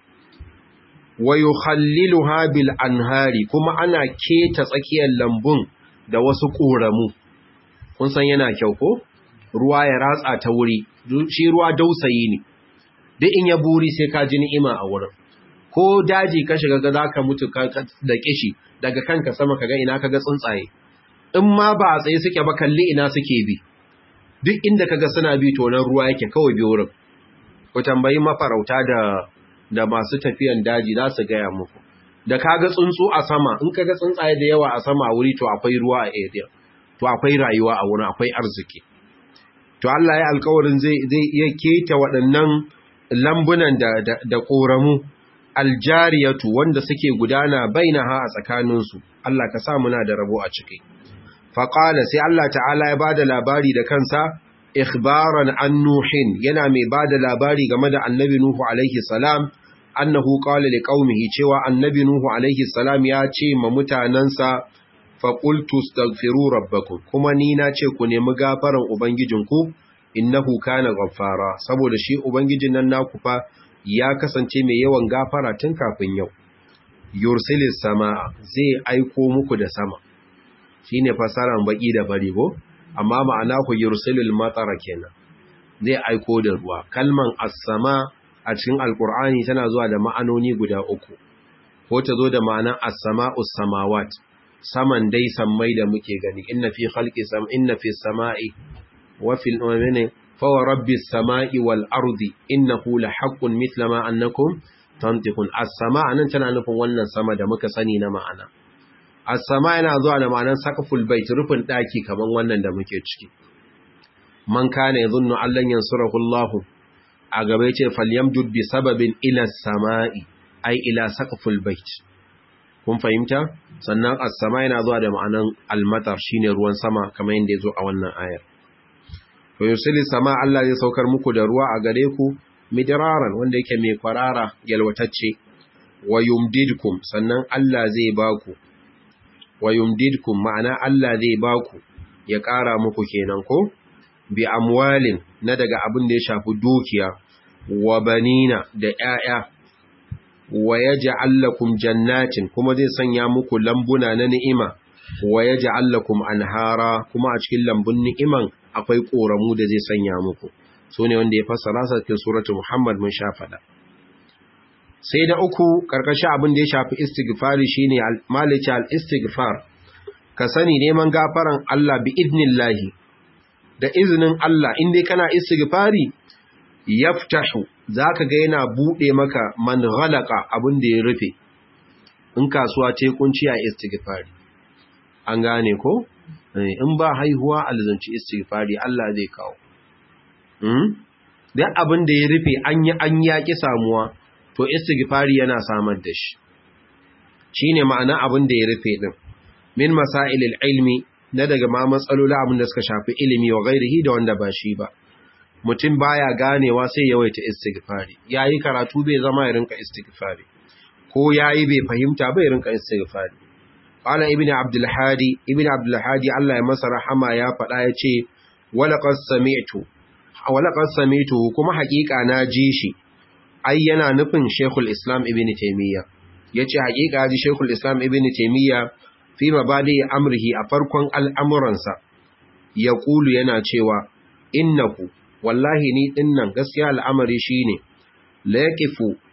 wa yukhalliluha bil anhari kuma ana keta tsakiyar lambun da wasu ƙoramu kun san yana kyau ko ruwa ya ratsa ta wuri shi ruwa dausayi ne duk in ya buri sai ka ji ni'ima a wurin ko daji ka shiga ga zaka mutu da kishi daga kanka sama kaga ina kaga tsuntsaye in ma ba a tsaye suke ba kalli ina suke bi duk inda kaga suna bi to nan ruwa yake kawai bi wurin ku tambayi mafarauta da da masu tafiyan daji za su gaya muku da kaga tsuntsu a sama in kaga tsuntsaye da yawa a sama a wuri to akwai ruwa a area to akwai rayuwa a wurin akwai arziki to Allah ya alƙawarin zai zai iya keta waɗannan lambunan da da, da koramu aljariyatu wanda suke gudana bainaha a tsakaninsu Allah ka sa muna da rabo a ciki faƙala sai Allah ta'ala ya bada labari da kansa ikhbaran an nuhin yana mai bada labari game da annabi nuhu alaihi salam annahu qala liqaumihi cewa annabi nuhu alaihi salam ya ce ma mutanansa fa qultu astaghfiru rabbakum kuma ni na ce ku nemi gafaran ubangijinku innahu kana ghaffara saboda shi ubangijin nan naku fa ya kasance mai yawan gafara tun kafin yau yursilis samaa zai aiko muku da sama shine fasaran baki da fari ko amma ma'ana ku yursilul matara kenan zai aiko da ruwa kalman as-sama a cikin alqur'ani tana zuwa da ma'anoni guda uku ko ta zo da ma'anan as-sama'us samawat saman dai sammai da muke gani inna fi khalqi sam inna fi samai wa fil amani fa wa rabbis samai wal ardi innahu la haqqun mithla ma annakum tantiqun as-sama nan tana nufin wannan sama da muka sani na ma'ana as-sama yana zuwa da ma'anar saqful bait rufin daki kaman wannan da muke ciki man kana yadhunnu allan yansurahu Allah a gaba yace falyamdud bi sababin ila as-sama'i ai ila saqful bait kun fahimta sannan as-sama yana zuwa da ma'anar al-matar shine ruwan sama kamar yanda yazo a wannan ayar to yusili sama Allah zai saukar muku da ruwa a gare ku midraran wanda yake mai kwarara yalwatacce wa yumdidkum sannan Allah zai baku wa yumdidkum ma'ana Allah zai baku ya ƙara muku kenan ko bi amwalin na daga abin da ya shafi dukiya wa banina da ƴaƴa wa yaj'al lakum jannatin kuma zai sanya muku lambuna na ni'ima wa yaj'al lakum anhara kuma a cikin lambun ni'iman akwai koramu da zai sanya muku sune wanda ya fassara sa cikin suratul muhammad mun sha fada sai da uku karkashin abin da ya shafi istighfari shine malici al-istighfar ka sani neman gafaran Allah bi idnillahi da izinin Allah inda kana istighfari yaftahu zaka ga yana bude maka man ghalaqa abin da ya rufe in kasuwa ce kunci a istighfari an gane ko in ba haihuwa alzanci istighfari Allah zai kawo hmm dan abin da ya rufe an yi an yaki samuwa to istighfari yana samar da shi shine ma'ana abin da ya rufe din min masailil ilmi na daga ma matsaloli abin da suka shafi ilimi wa gairihi da wanda ba shi ba mutum baya ganewa sai yawaita istighfari yayi karatu bai zama ya rinka istighfari ko yayi bai fahimta bai rinka istighfari qala ibn abdul hadi ibn abdul hadi Allah ya masa rahama ya faɗa yace walaqad sami'tu walaqad sami'tu kuma haƙiƙa na ji shi ai yana nufin Sheikhul Islam Ibn Taymiyyah yace haƙiƙa ji Sheikhul Islam Ibn Taymiyyah fi mabadi amrihi a farkon al'amuransa yaqulu yana cewa innahu wallahi ni dinnan gaskiya al'amari shine la yaqifu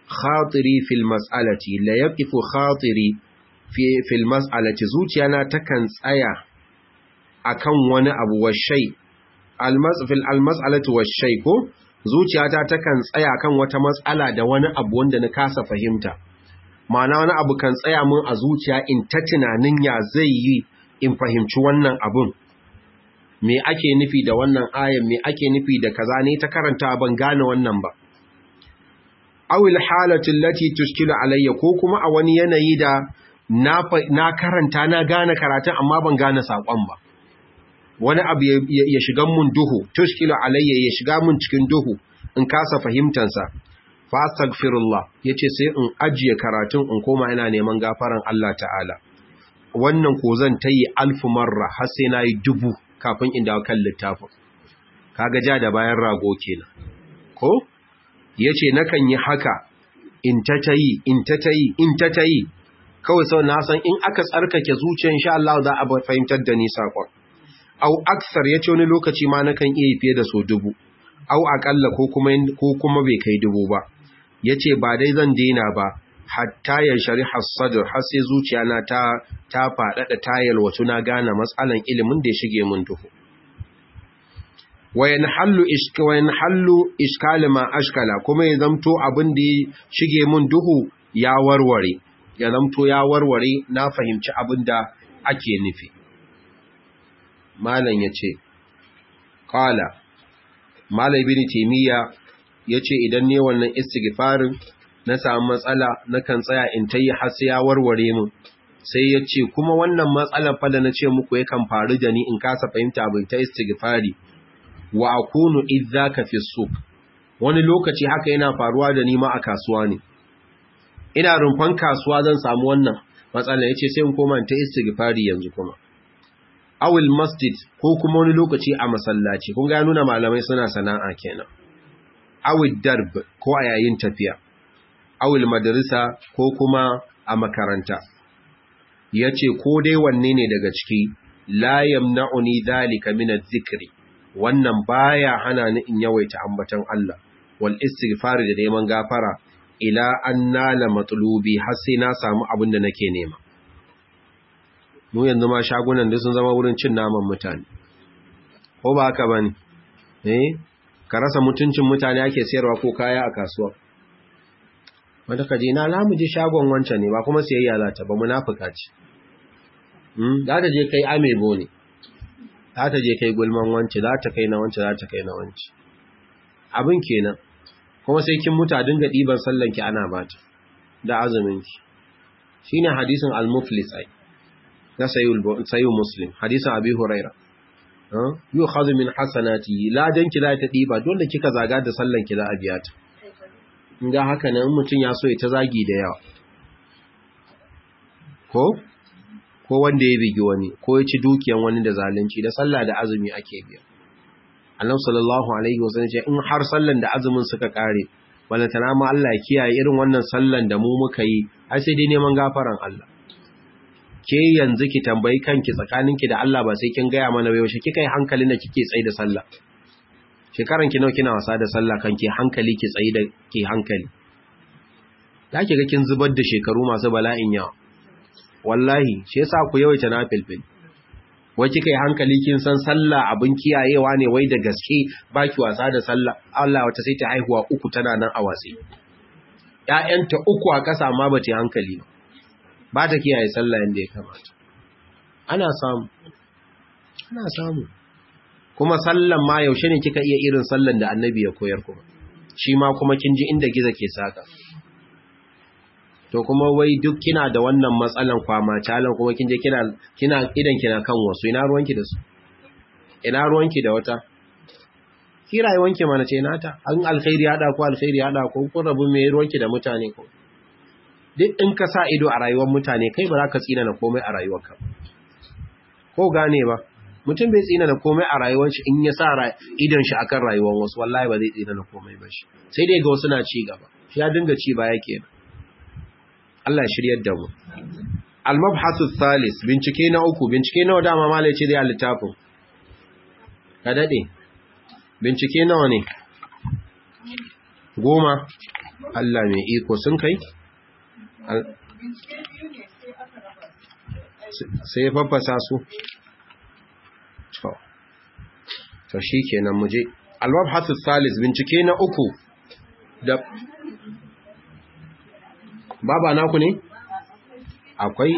khatiri fil mas'alati la yaqifu khatiri fi fil mas'alati zuciyana takan tsaya akan wani abu washai almasfil almas'alatu washai ko zuciyata takan tsaya kan wata matsala da wani abu wanda na kasa fahimta ma'ana wani abu kan tsaya mun a zuciya in ta tunanin ya zai yi in fahimci wannan abun me ake nufi da wannan ayan me ake nufi da kaza ne ta karanta ban gane wannan ba awil halatu allati tushkilu alayya ko kuma a wani yanayi da na na karanta na gane karatun amma ban gane sakon ba wani abu ya shiga mun duhu tushkilu alayya ya shiga mun cikin duhu in kasa fahimtansa fa astaghfirullah yace sai in ajiye karatun in koma ina neman gafaran Allah ta'ala wannan ko zan tayi alfu marra har sai nayi dubu kafin in dawo kan littafin kaga ja da bayan rago kenan ko yace nakan yi haka in ta tayi in ta tayi in ta tayi kawai sau na san in aka tsarkake zuciya insha Allah za a fahimtar da ni sakon au aksar ya ce wani lokaci ma na kan iya fiye da so dubu au akalla ko kuma ko kuma bai kai dubu ba ya ce ba dai zan daina ba hatta ya shari hassadar har sai zuciya na ta ta faɗaɗa tayar wato na gane matsalan ilimin da ya shige mun duhu wayan hallu ishka wayan hallu iskal ma ashkala kuma ya zamto abin da ya shige mun duhu ya warware ya zamto ya warware na fahimci abin da ake nufi malam ya ce ƙala malam bin taimiyya ya ce idan ne wannan istighfarin na samu matsala na kan tsaya in ta yi har ya warware mu sai ya ce kuma wannan matsalar fada na ce muku yakan faru da ni in kasa fahimta abin ta istighfari wa akunu idzaka fi suq wani lokaci haka yana faruwa da ni ma a kasuwa ne ina rumfan kasuwa zan samu wannan matsala yace sai in koma ta istighfari yanzu kuma awil masjid ko kuma wani lokaci a masallaci kun ga nuna malamai suna sana'a kenan awil darb ko a yayin tafiya awil madrasa ko kuma a makaranta yace ko dai wanne ne daga ciki la yamna'uni dhalika min adh-dhikri wannan baya hana ni in yawaita ambaton Allah wal istighfar da neman gafara ila an nala matlubi har sai na samu abin da nake nema mu yanzu ma shagunan da sun zama wurin cin naman mutane ko ba haka bane eh ka rasa mutuncin mutane ake sayarwa ko kaya a kasuwa wanda kaje na lamu je shagon wancan ne ba kuma siyayya za ta ba munafika ce hmm za ta je kai amebo ne za ta je kai gulman wance za ta kai na wance za ta kai na wance abin kenan kuma sai kin muta dinga diban sallanki ana bata da azuminki shine hadisin al-muflis ai na sayyul muslim hadisin abi huraira yu khadhu min hasanati la danki za ta diba dole kika zaga da sallanki za a biya ta inda haka nan mutun ya so ya ta zagi da yawa ko ko wanda ya bigi wani ko ya ci dukiyan wani da zalunci da sallah da azumi ake biya annabi sallallahu alaihi wasallam ce in har sallan da azumin suka kare balantana ma Allah ya kiyaye irin wannan sallan da mu muka yi ai sai dai neman gafaran Allah ke yanzu ki tambayi kanki tsakaninki da Allah ba sai kin gaya mana yaushe kika yi hankalin da kike tsayi da sallah shekaran ki nawa kina wasa da sallah kanki hankali ki tsayi da ki hankali zaki ga kin zubar da shekaru masu bala'in yawa wallahi shi yasa ku yawaita nafilfil wai kika yi hankali kin san sallah abin kiyayewa ne wai da gaske baki wasa da sallah Allah wata sai ta haihuwa uku tana nan a watsi ƴaƴanta uku a ƙasa amma ba ta hankali ba ba ta kiyaye sallah yanda ya kamata ana samu ana samu kuma sallan ma yaushe ne kika iya irin sallan da annabi ya koyar kuma shi ma kuma kin ji inda giza ke saka to kuma wai duk kina da wannan matsalan kwama calan kuma kin je kina kina idan kina kan wasu ina ruwanki da su ina ruwanki da wata ki rayuwanki mana ce nata an alkhairi hada ko alkhairi hada ko kun rabu me ruwanki da mutane ko duk in ka sa ido a rayuwar mutane kai ba za ka tsina na komai a rayuwarka ko gane ba mutum bai tsina na komai a rayuwar shi in ya sa idon shi akan rayuwar wasu wallahi ba zai tsina na komai ba shi sai dai ga wasu na ci gaba shi ya dinga ci baya kenan Allah shiryar da mu. Al-mabhasu thalis bincike na uku bincike nawa dama malai ce da littafin. Ka dade. Bincike nawa ne? Goma. Allah mai iko sun kai sai ya faffasa su to shi kenan muje alwabhasu salis bincike na uku da baba naku ne akwai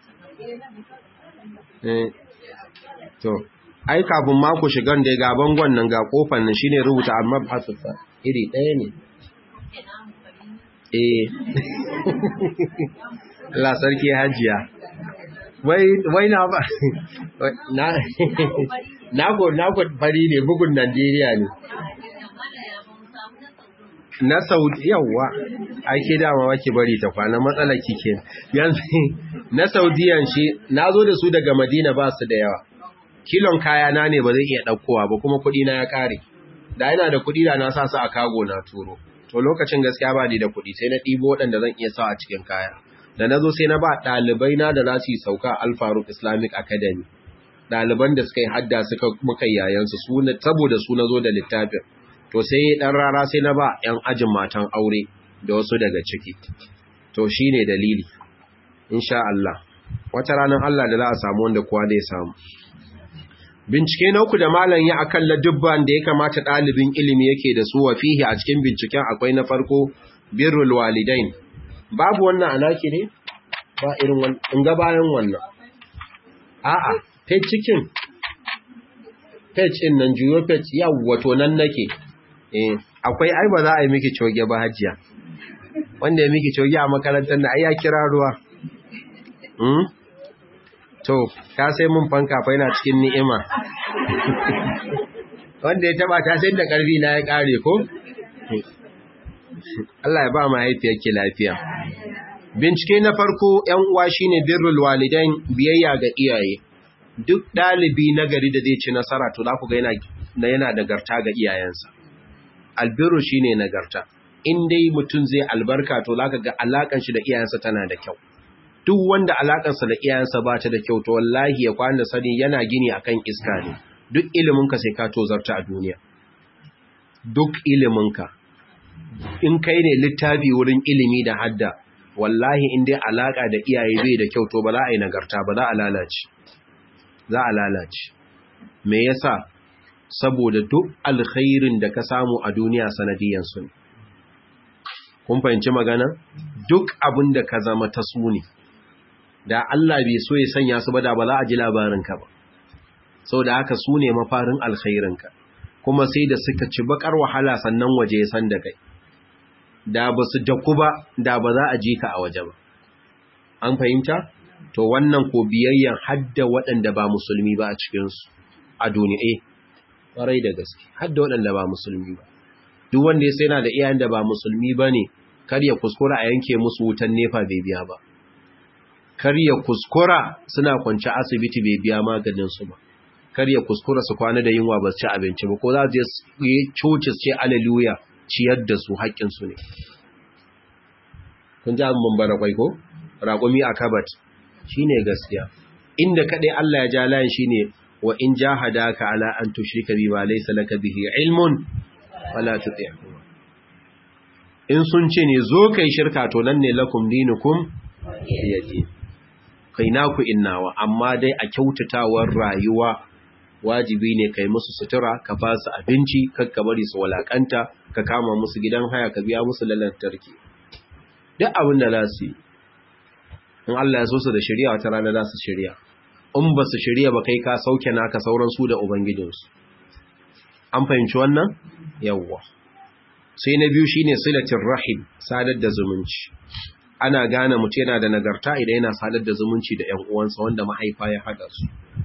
to ai kafin mako shigan da ga bangon nan ga kofar nan shine rubuta alwabhasu iri ɗaya ne eh Allah sarki hajiya wai wai na ba na na go na go fari ne bugun Najeriya ne na Saudi yawa ake dama wake bari ta kwana matsala kike yanzu na Saudiyan shi nazo da su daga Madina ba su da yawa kilon kaya na ne ba zai iya daukowa ba kuma kudi na ya kare da yana da kudi da na sa su a kago na turo to lokacin gaskiya ba ni da kudi sai na ɗibo waɗanda zan iya sa a cikin kaya da na zo sai na ba ɗalibai na da za su yi sauka alfaruk islamic academy ɗaliban da suka yi hadda suka muka yayansu saboda su na zo da littafin to sai ɗan rara sai na ba 'yan ajin matan aure da wasu daga ciki to shi ne dalili insha Allah wata ranar Allah da za a samu wanda kowa da ya samu bincike na uku da malam ya akan ladubban da ya kamata ɗalibin ilimi yake da su wa fihi a cikin binciken akwai na farko birrul walidain babu wannan anaki ne ba irin wannan in ga bayan wannan a'a page cikin page din nan juyo page yawwa to nan nake eh akwai ai ba za a yi miki coge ba hajiya wanda ya miki coge a makarantar da ai ya kira ruwa hmm to ka sai mun fanka fa yana cikin ni'ima wanda ya taba ta sai da karfi na ya kare ko Allah ya ba mahaifiyarki lafiya. Bincike na farko ‘yan uwa shine birrul walidain biyayya ga iyaye. Duk ɗalibi na gari da zai ci nasara to za ku ga yana nagarta ga iyayensa. Albirru shine nagarta. In dai mutum zai albarka to za ka ga alakan shi da iyayensa tana da kyau. Duk wanda alakansa da iyayensa ba ta da kyau to wallahi ya kwana sani yana gini akan iska ne. Duk iliminka sai ka tozarta a duniya. Duk iliminka. in kai ne littafi wurin ilimi da hadda wallahi in dai alaka da iyaye bai da kyau to ba za a yi nagarta ba za a lalace za a lalace me yasa saboda duk alkhairin da ka samu a duniya sanadiyan su ne kun fahimci magana duk abin da ka zama ta su ne da Allah bai so ya sanya su ba da ba za a ji labarin ka ba saboda haka su ne mafarin alkhairin ka kuma sai da suka ci bakar wahala sannan waje ya san da kai da ba su daku ba da ba za a ji ka a waje ba an fahimta to wannan ko biyayyan hadda waɗanda ba musulmi ba a cikinsu a duniya ƙwarai da gaske hadda waɗanda ba musulmi ba duk wanda ya sai na da iyayen da ba musulmi ba ne kar ya kuskura a yanke musu wutan nefa bai biya ba kar ya kuskura suna kwanci asibiti bai biya maganinsu ba kar ya kuskura su kwana da yunwa ba su ci abinci ba ko za su je coci ce aleluya ciyar da su haƙƙinsu ne kun ji abin bambara kwai ko raƙumi a kabat shi ne gaskiya inda kaɗai Allah ya ja layin shi ne wa in ja hadaka ala an tushrika bi ma laysa laka bihi ilmun wala tuti'huma in sun ce ne zo kai shirka to nan ne lakum dinukum yadi kai naku innawa amma dai a kyautatawar rayuwa wajibi ne kai musu sutura ka ba su abinci kakka bari su walakanta ka kama musu gidan haya ka biya musu lalantarki duk abin da za su yi in Allah ya so su da shari'a wata rana za su shari'a in ba su shari'a ba kai ka sauke naka sauran su da ubangijinsu an fahimci wannan yawwa sai na biyu shine silatin rahim sadar da zumunci ana gane mutum yana da nagarta idan yana sadar da zumunci da ƴan uwansa wanda mahaifa ya haɗa su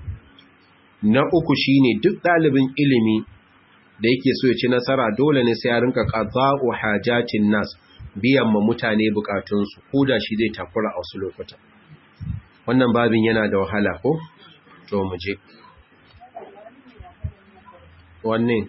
na uku shine duk ɗalibin ilimi da yake so ya ci nasara dole ne sai ya rinka qada'u hajatin nas biyan ma mutane bukatunsu ko da shi zai takura a wasu lokuta wannan babin yana da wahala ko to mu je wannan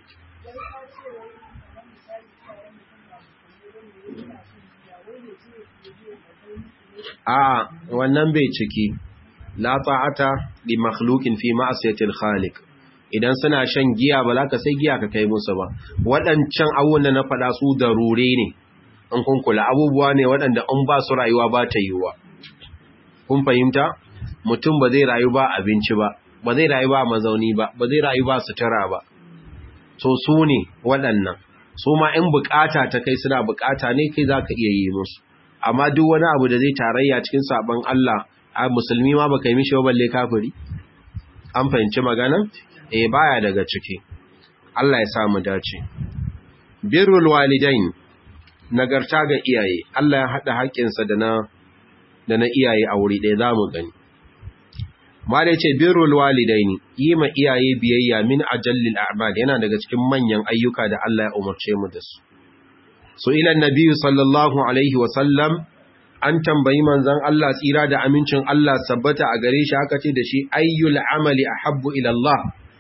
a wannan bai ciki la ta'ata li makhluqin fi ma'siyatil khaliq idan suna shan giya ba za ka sai giya ka kai musu ba waɗancan abubuwan da na faɗa su darure ne in kun kula abubuwa ne waɗanda in ba su rayuwa ba ta yiwuwa kun fahimta mutum ba zai rayu ba abinci ba ba zai rayu ba mazauni ba ba zai rayu ba sutura ba so su ne waɗannan su ma in bukata ta kai suna bukata ne kai za ka iya yi musu amma duk wani abu da zai tarayya cikin sabon Allah a musulmi ma baka yi mishi balle kafiri an fahimci maganan eh baya daga ciki Allah ya sa mu dace birrul walidain nagarta ga iyaye Allah ya hada haƙƙinsa da na da na iyaye a wuri ɗaya zamu gani mala yace birrul walidain yi ma iyaye biyayya min ajallil a'mal yana daga cikin manyan ayyuka da Allah ya umarce mu da su so ila annabi sallallahu alaihi wa sallam an tambayi manzon Allah tsira da amincin Allah sabbata a gare shi haka ce da shi ayyul amali ahabbu ila Allah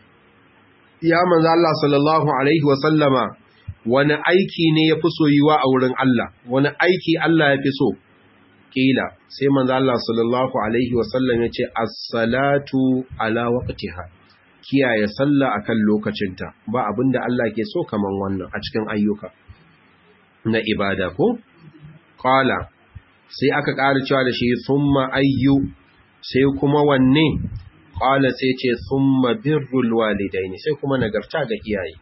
ya manzon Allah sallallahu alaihi wa sallama wani aiki ne yafi soyuwa a wurin Allah wani aiki Allah yafi so kila sai manzon Allah sallallahu alaihi wa sallam ya ce as-salatu ala waqtiha kiyaye sallah akan lokacinta ba abinda Allah ke so kaman wannan a cikin ayyuka na ibada ko qala sai aka ƙara cewa da shi summa ayyu sai kuma wanne qala sai ce summa birrul walidaini sai kuma nagarta ga iyaye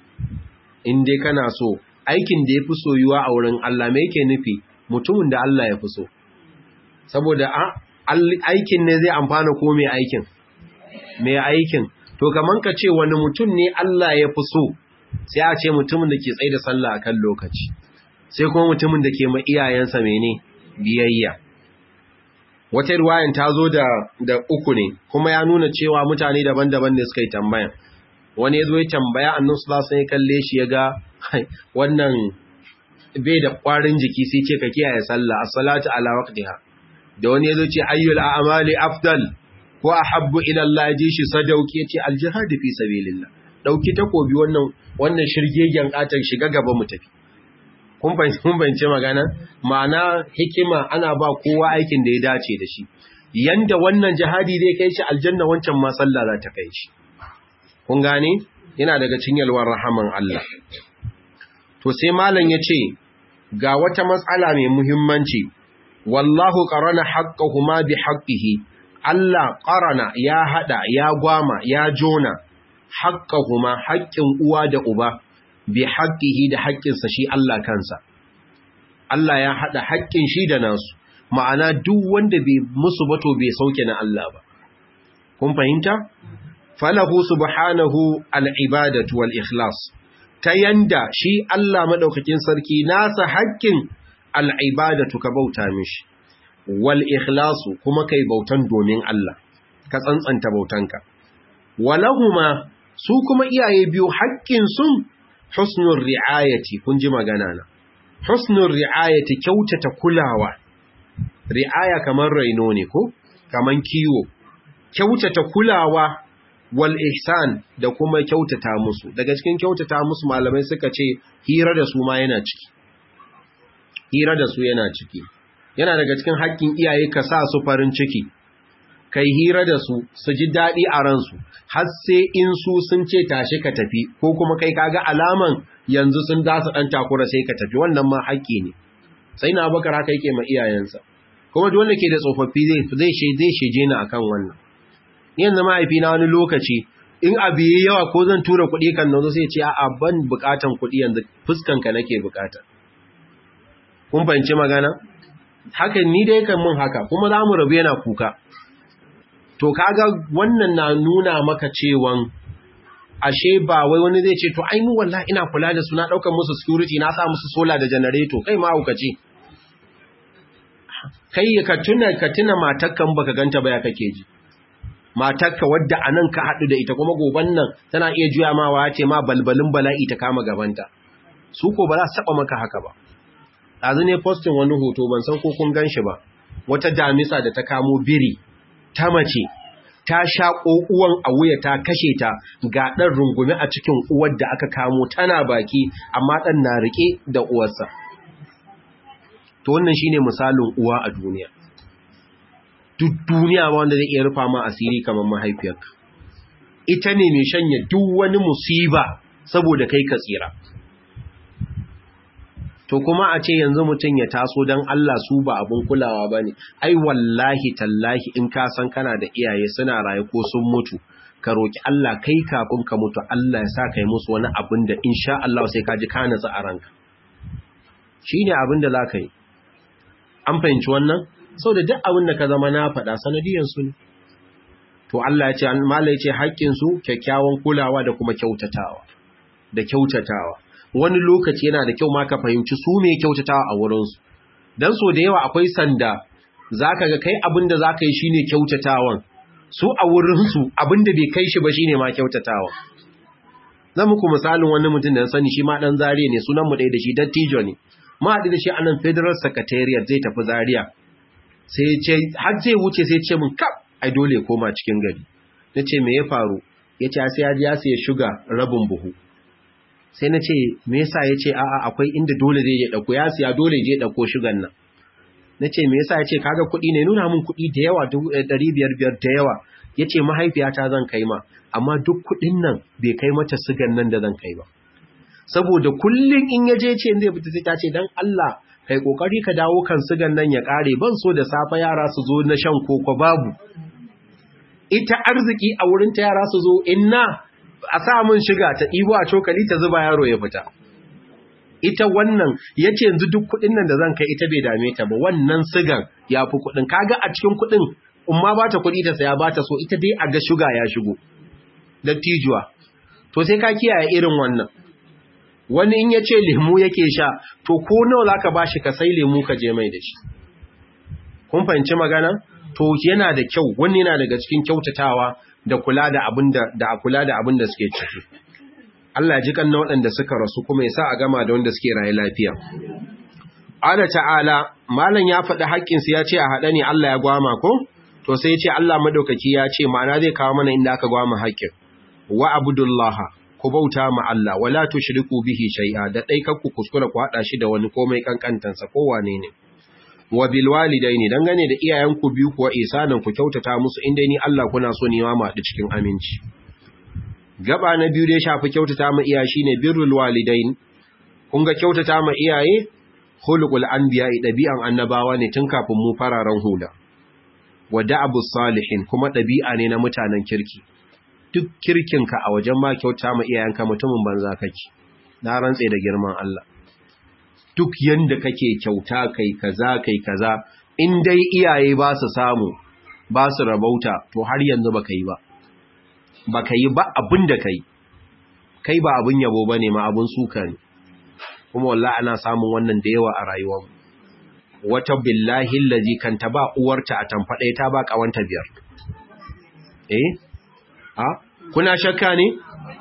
in dai kana so aikin da yafi soyuwa a wurin Allah me yake nufi mutumin da Allah ya fi so saboda aikin ne zai amfana ko mai aikin mai aikin to kaman ka ce wani mutum ne Allah ya fi so sai a ce mutumin da ke tsaye da sallah akan lokaci sai kuma mutumin da ke ma iyayensa mene biyayya wata ruwayan ta zo da da uku ne kuma ya nuna cewa mutane daban-daban ne suka yi tambaya wani ya zo ya tambaya annan su za ya kalle shi ya ga wannan bai da ƙwarin jiki sai ce ka kiyaye sallah as-salatu ala waqtiha da wani ya zo ce ayyul a'mali afdal ko ahabbu ila Allah ji shi sadauki yace al-jihad fi sabilillah dauki takobi wannan wannan shirgegen katan shiga gaba mu tafi kun fahimci magana ma'ana hikima ana ba kowa aikin da ya dace da shi yanda wannan jihadi zai kai shi aljanna wancan ma sallah za ta kai shi kun gane yana daga cikin yalwar rahaman Allah to sai malam yace ga wata matsala mai muhimmanci wallahu qarana haqqahuma bi haqqihi Allah qarana ya hada ya gwama ya jona haqqahuma haƙƙin uwa da uba bi haƙƙihi da haƙƙinsa shi Allah kansa. Allah ya haɗa haƙƙin shi da nasu, ma'ana duk wanda bai musu bato bai sauke na Allah ba. Kun fahimta? Falahu subhanahu al'ibadatu wal ikhlas, ta yanda shi Allah maɗaukakin sarki nasa haƙƙin al'ibadatu ka bauta mishi, wal ikhlasu kuma kai bautan domin Allah, ka tsantsanta bautanka. Walahuma su kuma iyaye biyu haƙƙin sun husnul ri'ayati kun ji magana na husnul ri'ayati kyautata kulawa ri'aya kamar raino ne ko kaman kiwo kyautata kulawa wal ihsan da kuma kyautata musu daga cikin kyautata musu malamai suka ce hira da su ma yana ciki hira da su yana ciki yana daga cikin haƙƙin iyaye ka sa su farin ciki kai hira da su su ji daɗi a ransu har sai in su sun ce tashi ka tafi ko kuma kai kaga alaman yanzu sun dasa ɗan takura sai ka tafi wannan ma haƙƙi ne sai na bakar haka yake ma iyayensa kuma duk wanda ke da tsofaffi zai zai zai sheje ni akan wannan yanzu mahaifi na wani lokaci in abu yi yawa ko zan tura kuɗi kan nan sai ce a'a ban buƙatan kuɗi yanzu fuskanka nake buƙata kun fahimci magana haka ni dai kan mun haka kuma za mu rabu yana kuka to kaga wannan na nuna maka cewan ashe ba wai wani zai ce to ai mu wallahi ina kula da su na daukar musu security na sa musu solar da generator kai ma hukaci kai ka tuna ka tuna matakkan baka ganta ba ya kake ji matakka wadda anan ka hadu da ita kuma goban nan tana iya juya ma wa ce ma balbalin bala'i ta kama gabanta su ko ba za su taba maka haka ba dazu ne posting wani hoto ban san ko kun ganshi ba wata damisa da ta kamo biri ta mace ta shaƙo uwan a wuya ta kashe ta ga ɗan rungume a cikin uwar da aka kamo tana baki amma ɗan na riƙe da uwarsa to wannan shine misalin uwa a duniya duk duniya ba wanda zai iya rufa ma asiri kamar mahaifiyarka ita ne mai shanya duk wani musiba saboda kai ka tsira to kuma a ce yanzu mutum ya taso don Allah su ba abin kulawa ba ne ai wallahi tallahi in ka san kana da iyaye suna raye ko sun mutu ka roki Allah kai kafin ka mutu Allah ya sa kai musu wani abin da insha Allah sai ka ji ka natsu a ranka shine abin da za ka yi an fahimci wannan sau da duk abin da ka zama na faɗa sanadiyansu ne to Allah ya ce mala ya ce haƙƙinsu kyakkyawan kulawa da kuma kyautatawa da kyautatawa wani lokaci yana da kyau ma ka fahimci su me kyautatawa a wurinsu don so da yawa akwai sanda za ka ga kai abin da za ka yi shine kyautatawan su a wurinsu abin da bai kai shi ba shine ma kyautatawa zan muku misalin wani mutum da sani shi ma ɗan zariya ne sunan mu ɗaya da shi dattijo ne ma haɗu da shi a nan federal secretariat zai tafi zariya sai ce har zai wuce sai ce min kap ai dole ya koma cikin gari na ce me ya faru ya ce sai ya ji ya siya shuga rabin buhu sai na ce me yasa ya ce a'a akwai inda dole zai je ɗauko ya siya dole je ɗauko shugan nan na ce me yasa ya ce kaga kuɗi ne nuna min kuɗi da yawa ɗari biyar biyar da yawa ya ce mahaifiyata zan kai ma amma duk kuɗin nan bai kai mata sigan nan da zan kai ba saboda kullum in ya je ce zai fita sai ta ce dan Allah kai kokari ka dawo kan sigan nan ya kare ban so da safa yara su zo na shan koko babu ita arziki a wurin ta yara su zo inna a sa mun shiga ta ɗibo a cokali ta zuba yaro ya fita ita wannan yace yanzu duk kuɗin nan da zan kai ita bai dame ta ba wannan sigan ya fi kuɗin kaga a cikin kuɗin umma ba ta kuɗi ta saya ba ta so ita dai a ga shuga ya shigo dattijuwa to sai ka kiyaye irin wannan wani in ya ce lemu yake sha to ko nawa za ka ba shi ka sai lemu ka je mai da shi kun fahimci magana to yana da kyau wani yana daga cikin kyautatawa da kula da abin da da kula da abin da suke ciki Allah ya ji kan waɗanda suka rasu kuma ya sa a gama da wanda suke rayu lafiya Allah ta'ala malam ya faɗi haƙƙin su ya ce a haɗa ne Allah ya gwama ko to sai ya ce Allah madaukaki ya ce ma'ana zai kawo mana inda aka gwama haƙƙin wa abudullaha ku bauta ma Allah wala tushriku bihi shay'a da dai kakku kuskura ku hada shi da wani komai kankantansa ko wane ne wa bil walidaini dangane da iyayenku biyu kuwa isanan ku kyautata musu inda ni Allah kuna so ne ma mu haɗu cikin aminci gaba na biyu da ya shafi kyautata ma iyaye shine birrul walidain kun ga kyautata ma iyaye khuluqul anbiya dabi'an annabawa ne tun kafin mu fararen hula wa da'abus salihin kuma dabi'a ne na mutanen kirki duk kirkinka a wajen ma kyauta ma iyayenka mutumin banza kake na rantse da girman Allah duk yanda kake kyauta kai kaza kai kaza in dai iyaye ba su samu ba su rabauta to har yanzu baka yi ba baka yi ba abin da kai kai ba abin yabo bane ma abin suka ne kuma wallahi ana samun wannan da yawa a rayuwar wata billahi allazi kan ta ba uwarta a tamfade ta ba kawanta biyar eh ha kuna shakka ne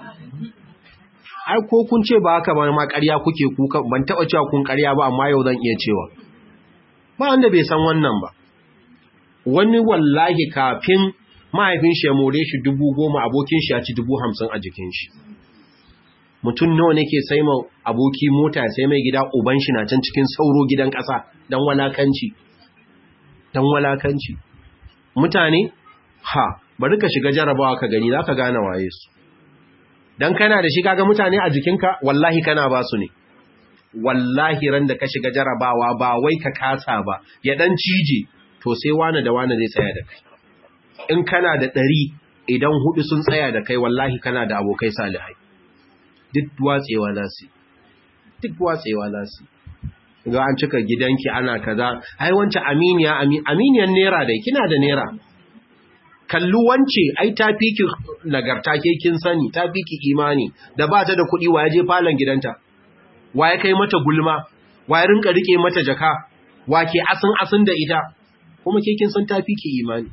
ai ko kun ce ba haka ba ma ƙarya kuke kuka ban taɓa cewa kun ƙarya ba amma yau zan iya cewa ba wanda bai san wannan ba wani wallahi kafin mahaifin shi ya more shi dubu goma abokin shi ya ci dubu hamsin a jikin shi mutum nawa ne ke sai ma aboki mota sai mai gida uban shi na can cikin sauro gidan ƙasa don walakanci don walakanci mutane ha bari ka shiga jarabawa ka gani za ka gane waye su don kana da shi kaga mutane a jikinka wallahi kana ba su ne wallahi ran da ka shiga jarabawa ba wai ka kasa ba ya dan cije to sai wane da wane zai tsaya da kai in kana da ɗari idan hudu sun tsaya da kai wallahi kana da abokai salihai duk watsewa za su duk watsewa za su ga an cika gidanki ana kaza ai wancan aminiya aminiyan nera dai kina da nera kallu wance ai ta fiki nagarta ke kin sani ta fiki imani da ba ta da kuɗi wa ya je falon gidanta wa ya kai mata gulma wa ya rinka rike mata jaka wa ke asin asin da ita kuma ke kin san ta fiki imani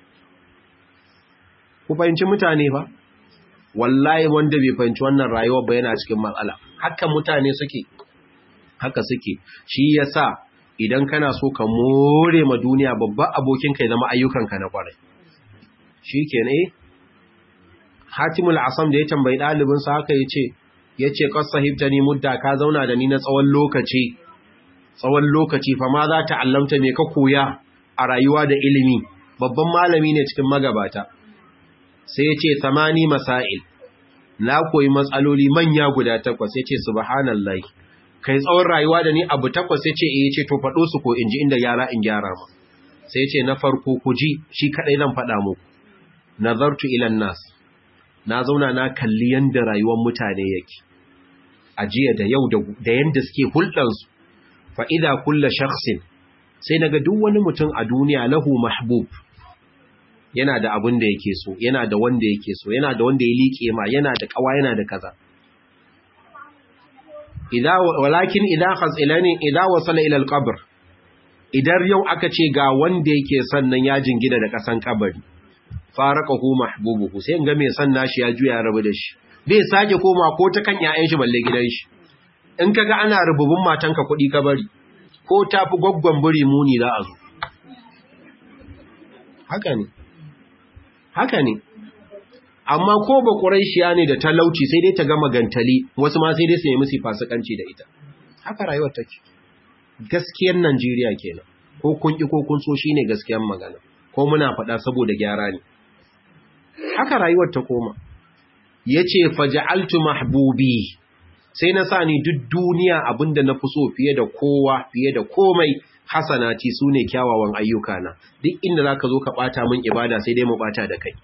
ku fahimci mutane ba wallahi wanda bai fahimci wannan rayuwar ba yana cikin matsala haka mutane suke haka suke shi yasa idan kana so ka more ma duniya babban abokin kai zama ayyukanka na kwarai shi ke ne hatimul asam da ya tambayi ɗalibinsa haka ya ce ya ce sahibta ni mudda ka zauna da ni na tsawon lokaci tsawon lokaci fa ma za ta allamta me ka koya a rayuwa da ilimi babban malami ne cikin magabata sai ya ce samani masail na koyi matsaloli manya guda takwas ya ce subhanallahi kai tsawon rayuwa da ni abu takwas sai ce eh ce to faɗo su ko in ji inda yara in gyara ma sai ce na farko ku ji shi kadai zan faɗa muku nazartu ilan nas na zauna na kalli yanda rayuwar mutane yake a jiya da yau da yanda suke hulɗansu fa idza kullu shakhsin sai naga duk wani mutum a duniya lahu mahbub yana da abin da yake so yana da wanda yake so yana da wanda ya liƙe ma yana da kawa yana da kaza idza walakin idza khasilani idza wasala ila alqabr idan yau aka ce ga wanda yake sannan ya jingina da kasan kabari faraqahu mahbubuhu sai in ga mai san nashi ya juya rabu da shi bai sake koma ko ta kan ƴaƴan shi balle gidan shi in kaga ana rububun matanka kuɗi kabari ko tafi gwaggwan buri muni za a zo haka ne haka ne amma ko ba ƙuraishiya ne da talauci sai dai ta gama gantali wasu ma sai dai su nemi su fasikanci da ita haka rayuwar take gaskiyar Najeriya kenan ko kun ki ko kun so shine gaskiyar magana ko muna faɗa saboda gyara ne haka rayuwar ta koma yace faja'altu mahbubi sai na sa ni duk duniya abinda na fi so fiye da kowa fiye da komai hasanati su ne kyawawan ayyukana duk inda za ka zo ka ɓata min ibada sai dai mu ɓata da kai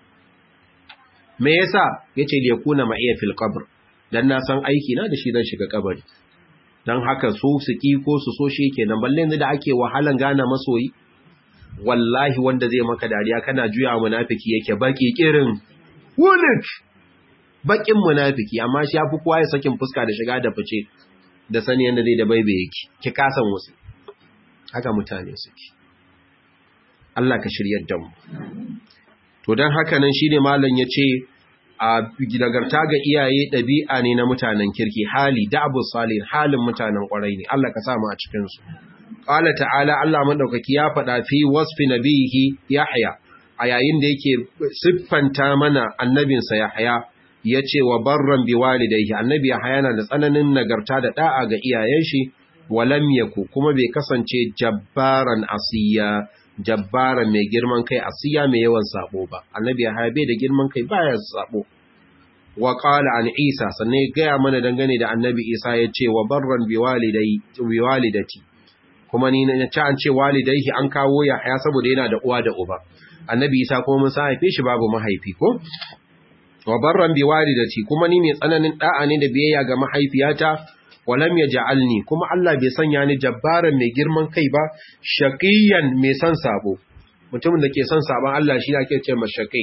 me yasa ya ce da ya kuna ma'iya fil qabr dan na san aiki na da shi zan shiga kabari dan haka so su ki ko su so shi kenan balle yanzu da ake wahalan gana masoyi wallahi wanda zai maka dariya kana juya munafiki yake baki kirin wulik bakin munafiki amma shi yafi kowa ya sakin fuska da shiga da fice da sani yanda zai da baibe yake ki kasan wasu haka mutane suke Allah ka shiryar da mu to dan haka nan shine malam yace a nagarta ga iyaye dabi'a ne na mutanen kirki hali da'bu salih halin mutanen kwarai ne Allah ka sa mu a cikin su qala ta'ala Allah madaukaki ya faɗa fi wasfi nabihi yahya a yayin da yake siffanta mana annabinsa yahya yace wa barran biwalidayhi annabi yahya yana da tsananin nagarta da da'a ga iyayen shi walam yaku kuma bai kasance jabbaran asiya jabbaran mai girman kai asiya mai yawan sabo ba annabi ya haibe da girman kai baya sabo wa qala an isa sannan ya gaya mana dangane da annabi isa ya ce wa barran bi walidai bi walidati kuma ni na ci an ce walidaihi an kawo ya haya saboda yana da uwa da uba annabi isa kuma mun sa haife shi babu mahaifi ko wa barran bi walidati kuma ni mai tsananin da'a ne da biyayya ga mahaifiyata walam ya ja'alni kuma Allah bai sanya ni jabbaran mai girman kai ba shaqiyan mai son sabo mutumin da ke son sabon Allah shi ake ce mashaqi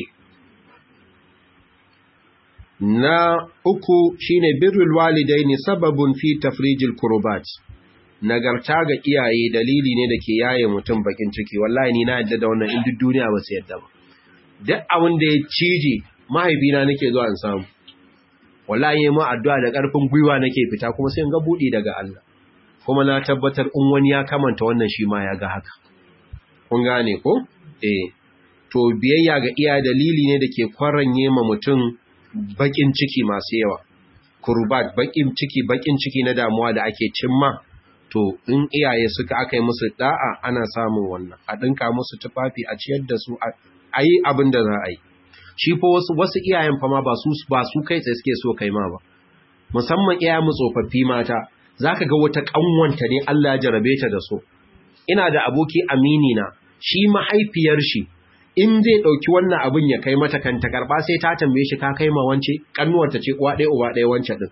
na uku shine birrul walidaini sababun fi tafrijil kurbat nagarta ga iyaye dalili ne da ke yaye mutum bakin ciki wallahi ni na yadda da wannan in duk duniya ba su yadda ba duk abin da ya cije mahaifina nake zuwa in samu wallahi mu addu'a da ƙarfin gwiwa nake fita kuma sai in ga budi daga Allah kuma na tabbatar in wani ya kamanta wannan shi ma ya ga haka kun gane ko eh to biyayya ga iya dalili ne da ke kwaranye ma mutum bakin ciki masu yawa kurbat bakin ciki bakin ciki na damuwa da ake cimma to in iyaye suka aka yi musu da'a ana samun wannan a dinka musu tufafi a ciyar da su a yi abin da za a yi shi fa wasu wasu iyayen fa ma ba su ba su kai tsaye suke so kai ma ba musamman iyayen mu tsofaffi mata zaka ga wata kanwanta ne Allah ya jarabe ta da so ina da aboki amini na shi mahaifiyar shi in zai dauki wannan abin ya kai mata kan ta karba sai ta tambaye shi ka kai ma wance kannuwar ta ce uwa ɗaya uba ɗaya wance din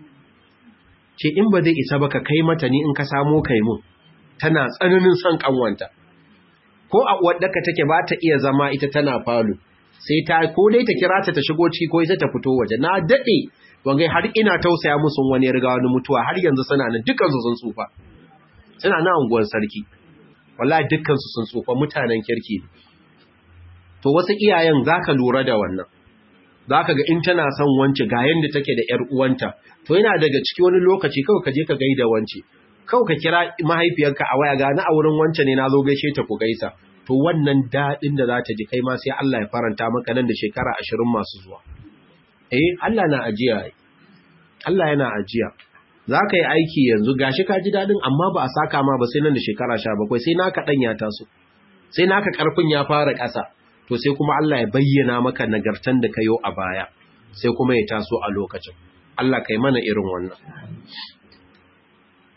ce in ba zai isa ba ka kai mata ni in ka samo kai mun tana tsananin son kanwanta ko a wadda ka take ba ta iya zama ita tana falo sai ta ko dai ta kira ta ta shigo ciki ko ita ta fito waje na dade wangai har ina tausaya musu wani riga wani mutuwa har yanzu suna nan dukkan su sun tsufa suna nan unguwar sarki wallahi dukkan su sun tsufa mutanen kirki ne to wasu iyayen zaka lura da wannan zaka ga in tana son wance ga yanda take da yar uwanta to yana daga ciki wani lokaci kawai ka je ka gaida wance kawai ka kira mahaifiyarka a waya ga na a wurin wance ne na zo gaishe ta ku gaisa to wannan daɗin da za ta ji kai ma sai Allah ya faranta maka nan da shekara ashirin masu zuwa. Eh, Allah na ajiya, Allah yana ajiya. Za ka yi aiki yanzu gashi ka ji daɗin amma ba a saka ma ba sai nan da shekara sha bakwai sai naka ɗan ya taso, sai naka ƙarfin ya fara ƙasa, to sai kuma Allah ya bayyana maka nagartan da ka yo a baya, sai kuma ya taso a lokacin. Allah kai mana irin wannan.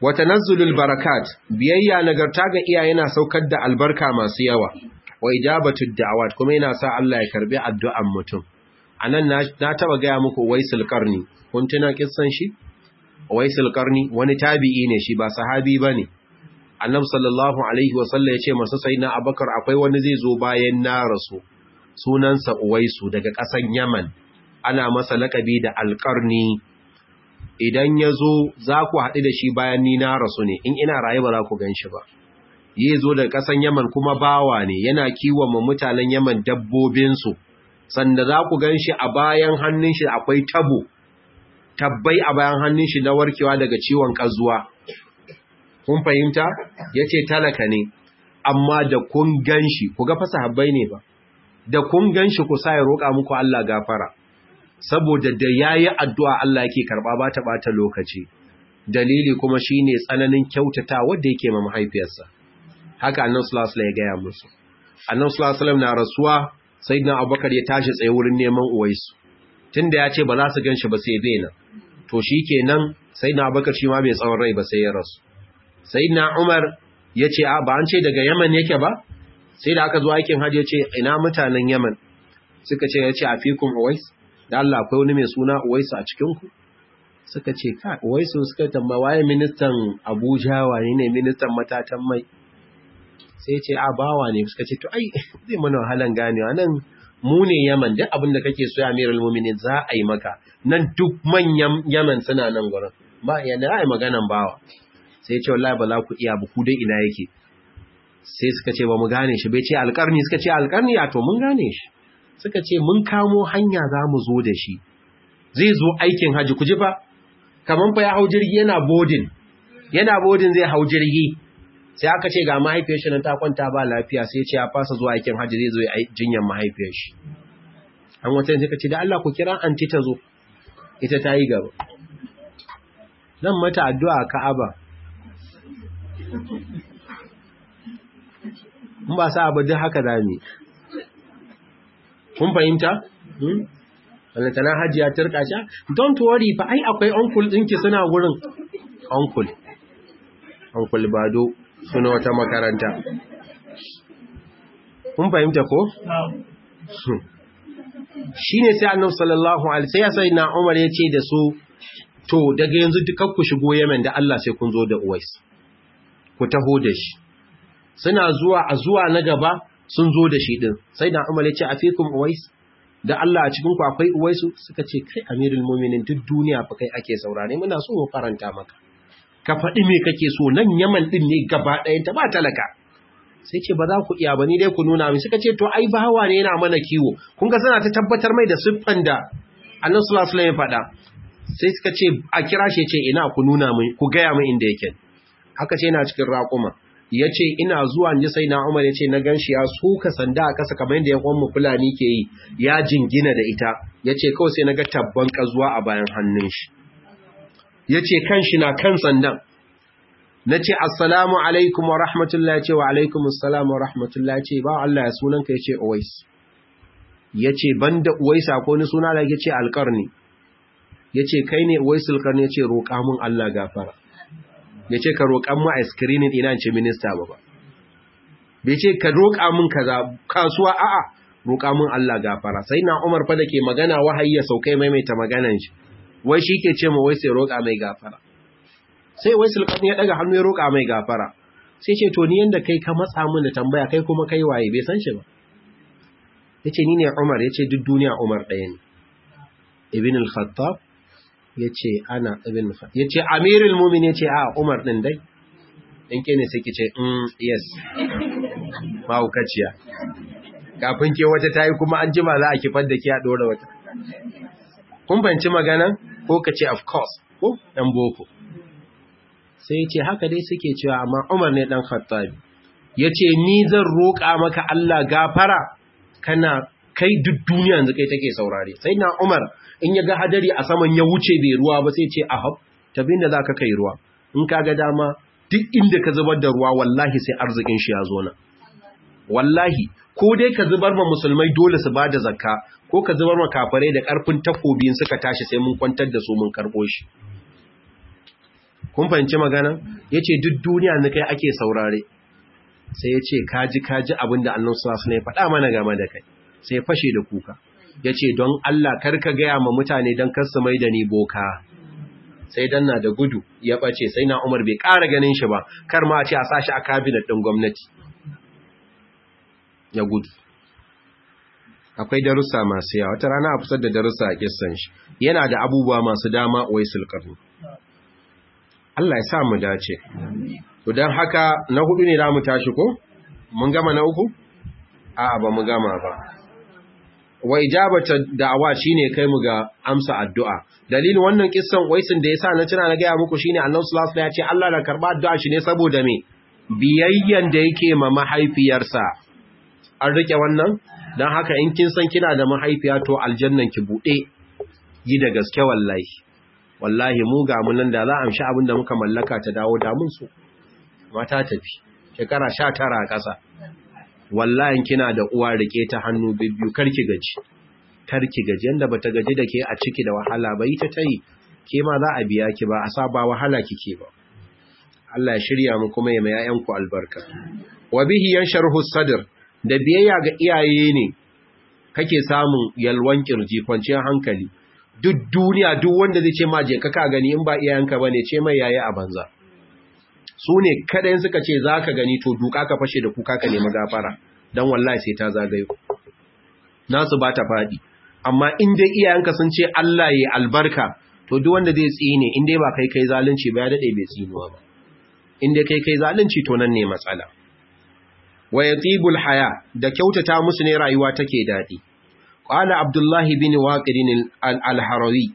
wa tanazzulul barakat biyayya nagarta ga iyaye yana saukar da albarka masu yawa wa ijabatud da'awat kuma yana sa Allah ya karbi addu'an mutum anan na, na taba ga muku waisul qarni kun tuna kissan shi waisul qarni wani tabi'i ne shi ba sahabi bane annabi sallallahu alaihi wa sallam yace masa sayyidina abakar akwai wani zai zo bayan na rasu sunansa uwaisu daga ƙasan yaman ana masa lakabi da alƙarni idan ya zo za ku haɗu da shi bayan ni na rasu ne in ina raye ba za ku gan shi ba yi zo daga ƙasan yaman kuma bawa ne yana kiwon mu mutanen yaman dabbobinsu sanda za ku gan shi a bayan hannun shi akwai tabo tabbai a bayan hannun shi na warkewa daga ciwon ƙazuwa kun fahimta ya ce talaka ne amma da kun gan shi ku ga fasa habbai ne ba da kun gan shi ku sa ya roƙa muku Allah gafara saboda da ya yi addu'a Allah yake karɓa ba ta ɓata lokaci dalili kuma shi ne tsananin kyautata wadda yake ma mahaifiyarsa haka annan sulasula ya gaya musu annan sulasula na rasuwa sai na abubakar ya tashi tsaye wurin neman uwaisu tun da ya ce ba za su gan shi ba sai bena to shi kenan sai na abubakar shi ma bai tsawon rai ba sai ya rasu sai na umar ya ce a ba an ce daga yaman yake ba sai da aka zo aikin hajji ya ce ina mutanen yaman suka ce ya ce a fikun uwais da Allah akwai wani mai suna uwaisu a cikinku suka ce ka uwaisu suka tamba waye ministan abuja wane ne ministan matatan mai sai ce a bawa ne suka ce to ai zai mana wahalan ganewa nan mu ne yaman duk abin da kake so ya amiral muminin za a yi maka nan duk manyan yaman suna nan gurin ba yana ra'ayi maganan bawa sai ce wallahi ba za ku iya ba ku dai ina yake sai suka ce ba mu gane shi bai ce alƙarni suka ce alƙarni a to mun gane shi suka ce mun kamo hanya za mu zo da shi zai zo aikin haji ku ji fa kaman fa ya hau jirgi yana bodin yana bodin zai hau jirgi sai aka ce ga mahaifiyar shi nan ta kwanta ba lafiya sai ce ya fasa zuwa aikin haji zai zo ya jinyar mahaifiyar shi an wata suka ce da Allah ku kira anti ta zo ita ta yi gaba nan mata addu'a Ka'aba mun ba sa abu duk haka zami kun fahimta tana hajiya turka sha don't worry fa ai akwai uncle ɗinki suna gurin uncle uncle bado suna wata makaranta kun fahimta ko shine sai annabi sallallahu alaihi sai sai na Umar ya ce da su to daga yanzu dukkan ku shigo Yemen da Allah sai kun zo da Uwais ku taho da shi suna zuwa a zuwa na gaba sun zo da shi din sai na Umar ya ce afikum Uwais da Allah a cikin ku akwai Uwaisu suka ce kai Amirul Mu'minin duk duniya fa kai ake saurare muna so mu faranta maka ka faɗi me kake so nan Yaman din ne gaba ɗayan ta ba talaka sai ce ba za ku iya ba ni dai ku nuna min suka ce to ai bawa ne yana mana kiwo kun ga suna ta tabbatar mai da siffan da Annabi sallallahu alaihi wasallam ya faɗa sai suka ce a kira shi ce ina ku nuna min ku gaya min inda yake haka ce yana cikin raƙuma ya ce ina zuwa ji sai na umar ya ce na gan shi ya suka sanda a ƙasa kamar yadda ya mu fulani ke yi ya jingina da ita ya ce kawai sai na ga tabban ƙazuwa a bayan hannun shi ya ce kan shi na kan sandan na ce assalamu alaikum wa rahmatullahi ce wa alaikum assalamu wa rahmatullahi ce ba Allah ya sunanka ya ce uwais ya ce ban da uwais ko ni suna da ya ce alƙarni ya ce kai ne uwaisul karni ya ce roƙa mun Allah gafara ya ce ka roƙan mu a screening ina ce minista ba ba bai ce ka roƙa mun kaza kasuwa a'a roƙa mun Allah gafara sai na Umar fa dake magana wahayi ya saukai maimaita maganan shi wai shi ke ce ma wai sai roƙa mai gafara sai wai sulkan ya daga hannu ya roƙa mai gafara sai ce to ni yanda kai ka matsa mun da tambaya kai kuma kai waye bai san shi ba yace ni ne Umar yace duk duniya Umar ɗaya ne Ibn al-Khattab yace ana Ibn al-Khattab yace Amirul Mu'minin yace a Umar din dai in ke ne sai ki ce mm yes mahaukaciya kafin ke wata ta yi kuma an jima za a kifar da ke a ɗora wata kun banci magana ko ka ce of course ko ɗan boko sai ce haka dai suke cewa amma umar ne ɗan khattabi ya ce ni zan roƙa maka Allah gafara kana kai duk duniya yanzu kai take saurare sai na umar in ya ga hadari a saman ya wuce bai ruwa ba sai ce ahab tabin da za ka kai ruwa in ka ga dama duk inda ka zubar da ruwa wallahi sai arzikin shi ya zo na wallahi ko dai ka zubar ma musulmai dole su bada zakka ko ka zubar ma kafirai da karfin takobin suka tashi sai mun kwantar da su mun karbo shi kun fahimci magana yace duk duniya ne kai ake saurare sai yace kaji kaji abinda annabi sallallahu alaihi wasallam ya faɗa mana game da kai sai fashe da kuka yace don Allah karka gaya ma mutane dan kar su mai da ni boka sai dan na da gudu ya bace sai na Umar bai ƙara ganin shi ba kar ma a ce a sashi a cabinet din gwamnati ya gudu akwai darussa masu yawa wata rana a fitar da darussa a kissan shi yana da abubuwa masu dama wai sulkarni Allah ya sa mu dace to dan haka na hudu ne mu tashi ko mun gama na uku a'a ba mu gama ba wa ijabata da'awa shine kai mu ga amsa addu'a dalilin wannan kissan waisin da yasa na tuna na ga muku shine Annabi sallallahu alaihi wasallam ya ce Allah na karba addu'a shi ne saboda me biyayyan da yake ma mahaifiyarsa an rike wannan dan haka in kin san kina da mahaifiya to aljannan ki bude yi da gaske wallahi wallahi mu ga mun nan da za a amshi abin da muka mallaka ta dawo da mun so mata tafi shekara 19 a ƙasa wallahi kina da uwa rike ta hannu bibbiyu karki gaji karki gaji yanda bata gaji da ke a ciki da wahala ba ita tayi ke ma za a biya ki ba a sa ba wahala kike ba Allah ya shirya mu kuma ya mai yayan ku albarka wa bihi yansharhu sadr da biyayya ga iyaye ne kake samun yalwan kirji kwanciyar hankali duk duniya duk wanda zai ce ma je ka ka gani in ba iyayenka bane ce mai yayi a banza su ne kaɗayin suka ce za ka gani to duka ka fashe da kuka ka nemi gafara don wallahi sai ta zagayo nasu ba ta faɗi amma in dai iyayenka sun ce Allah ya albarka to duk wanda zai tsine in dai ba kai kai zalunci ba ya daɗe bai tsinuwa ba in dai kai kai zalunci to nan ne matsala wa yatibul haya da kyautata musu ne rayuwa take daɗi qala abdullahi bin waqid al-harawi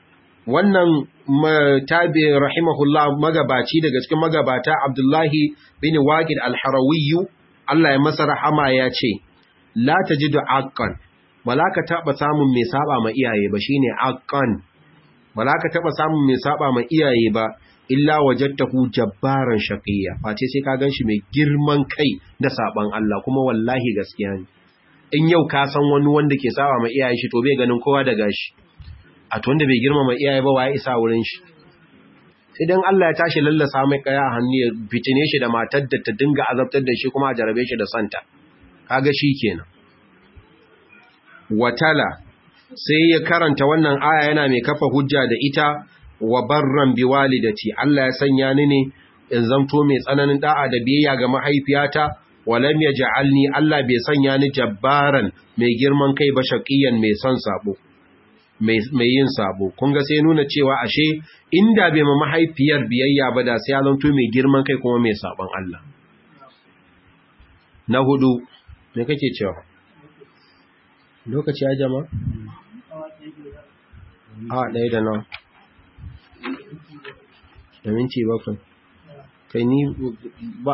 wannan tabi rahimahullah magabaci daga cikin magabata Abdullahi bin Waqid al-Harawi Allah ya masa rahama ya ce la tajidu aqqan malaka taba samun mai saba ma iyaye ba shine aqqan malaka taba samun mai saba ma iyaye ba illa wajadtahu jabbaran shaqiyya face sai ka ganshi mai girman kai da saban Allah kuma wallahi gaskiya ne in yau ka san wani wanda ke saba ma iyaye shi to bai ganin kowa da gashi a to wanda bai girmama iyaye ba waye isa wurin shi sai dan Allah ya tashi lallasa mai kaya a hannu ya fitine shi da matar da ta dinga azabtar da shi kuma a jarabe shi da santa kaga shi kenan watala sai ya karanta wannan aya yana mai kafa hujja da ita wa barran biwalidati Allah ya sanya ni ne in zamto mai tsananin da'a da biyayya ga mahaifiyata walam yaj'alni Allah bai sanya ni jabbaran mai girman kai ba shaqiyan mai son sabo mai yin sabo kun ga sai nuna cewa ashe inda bai ma mahaifiyar biyayya ba da sai ya zanto mai girman kai kuma mai sabon Allah na hudu me kake cewa lokaci ya jama a ɗaya da nan da minti bakwai kai ni ba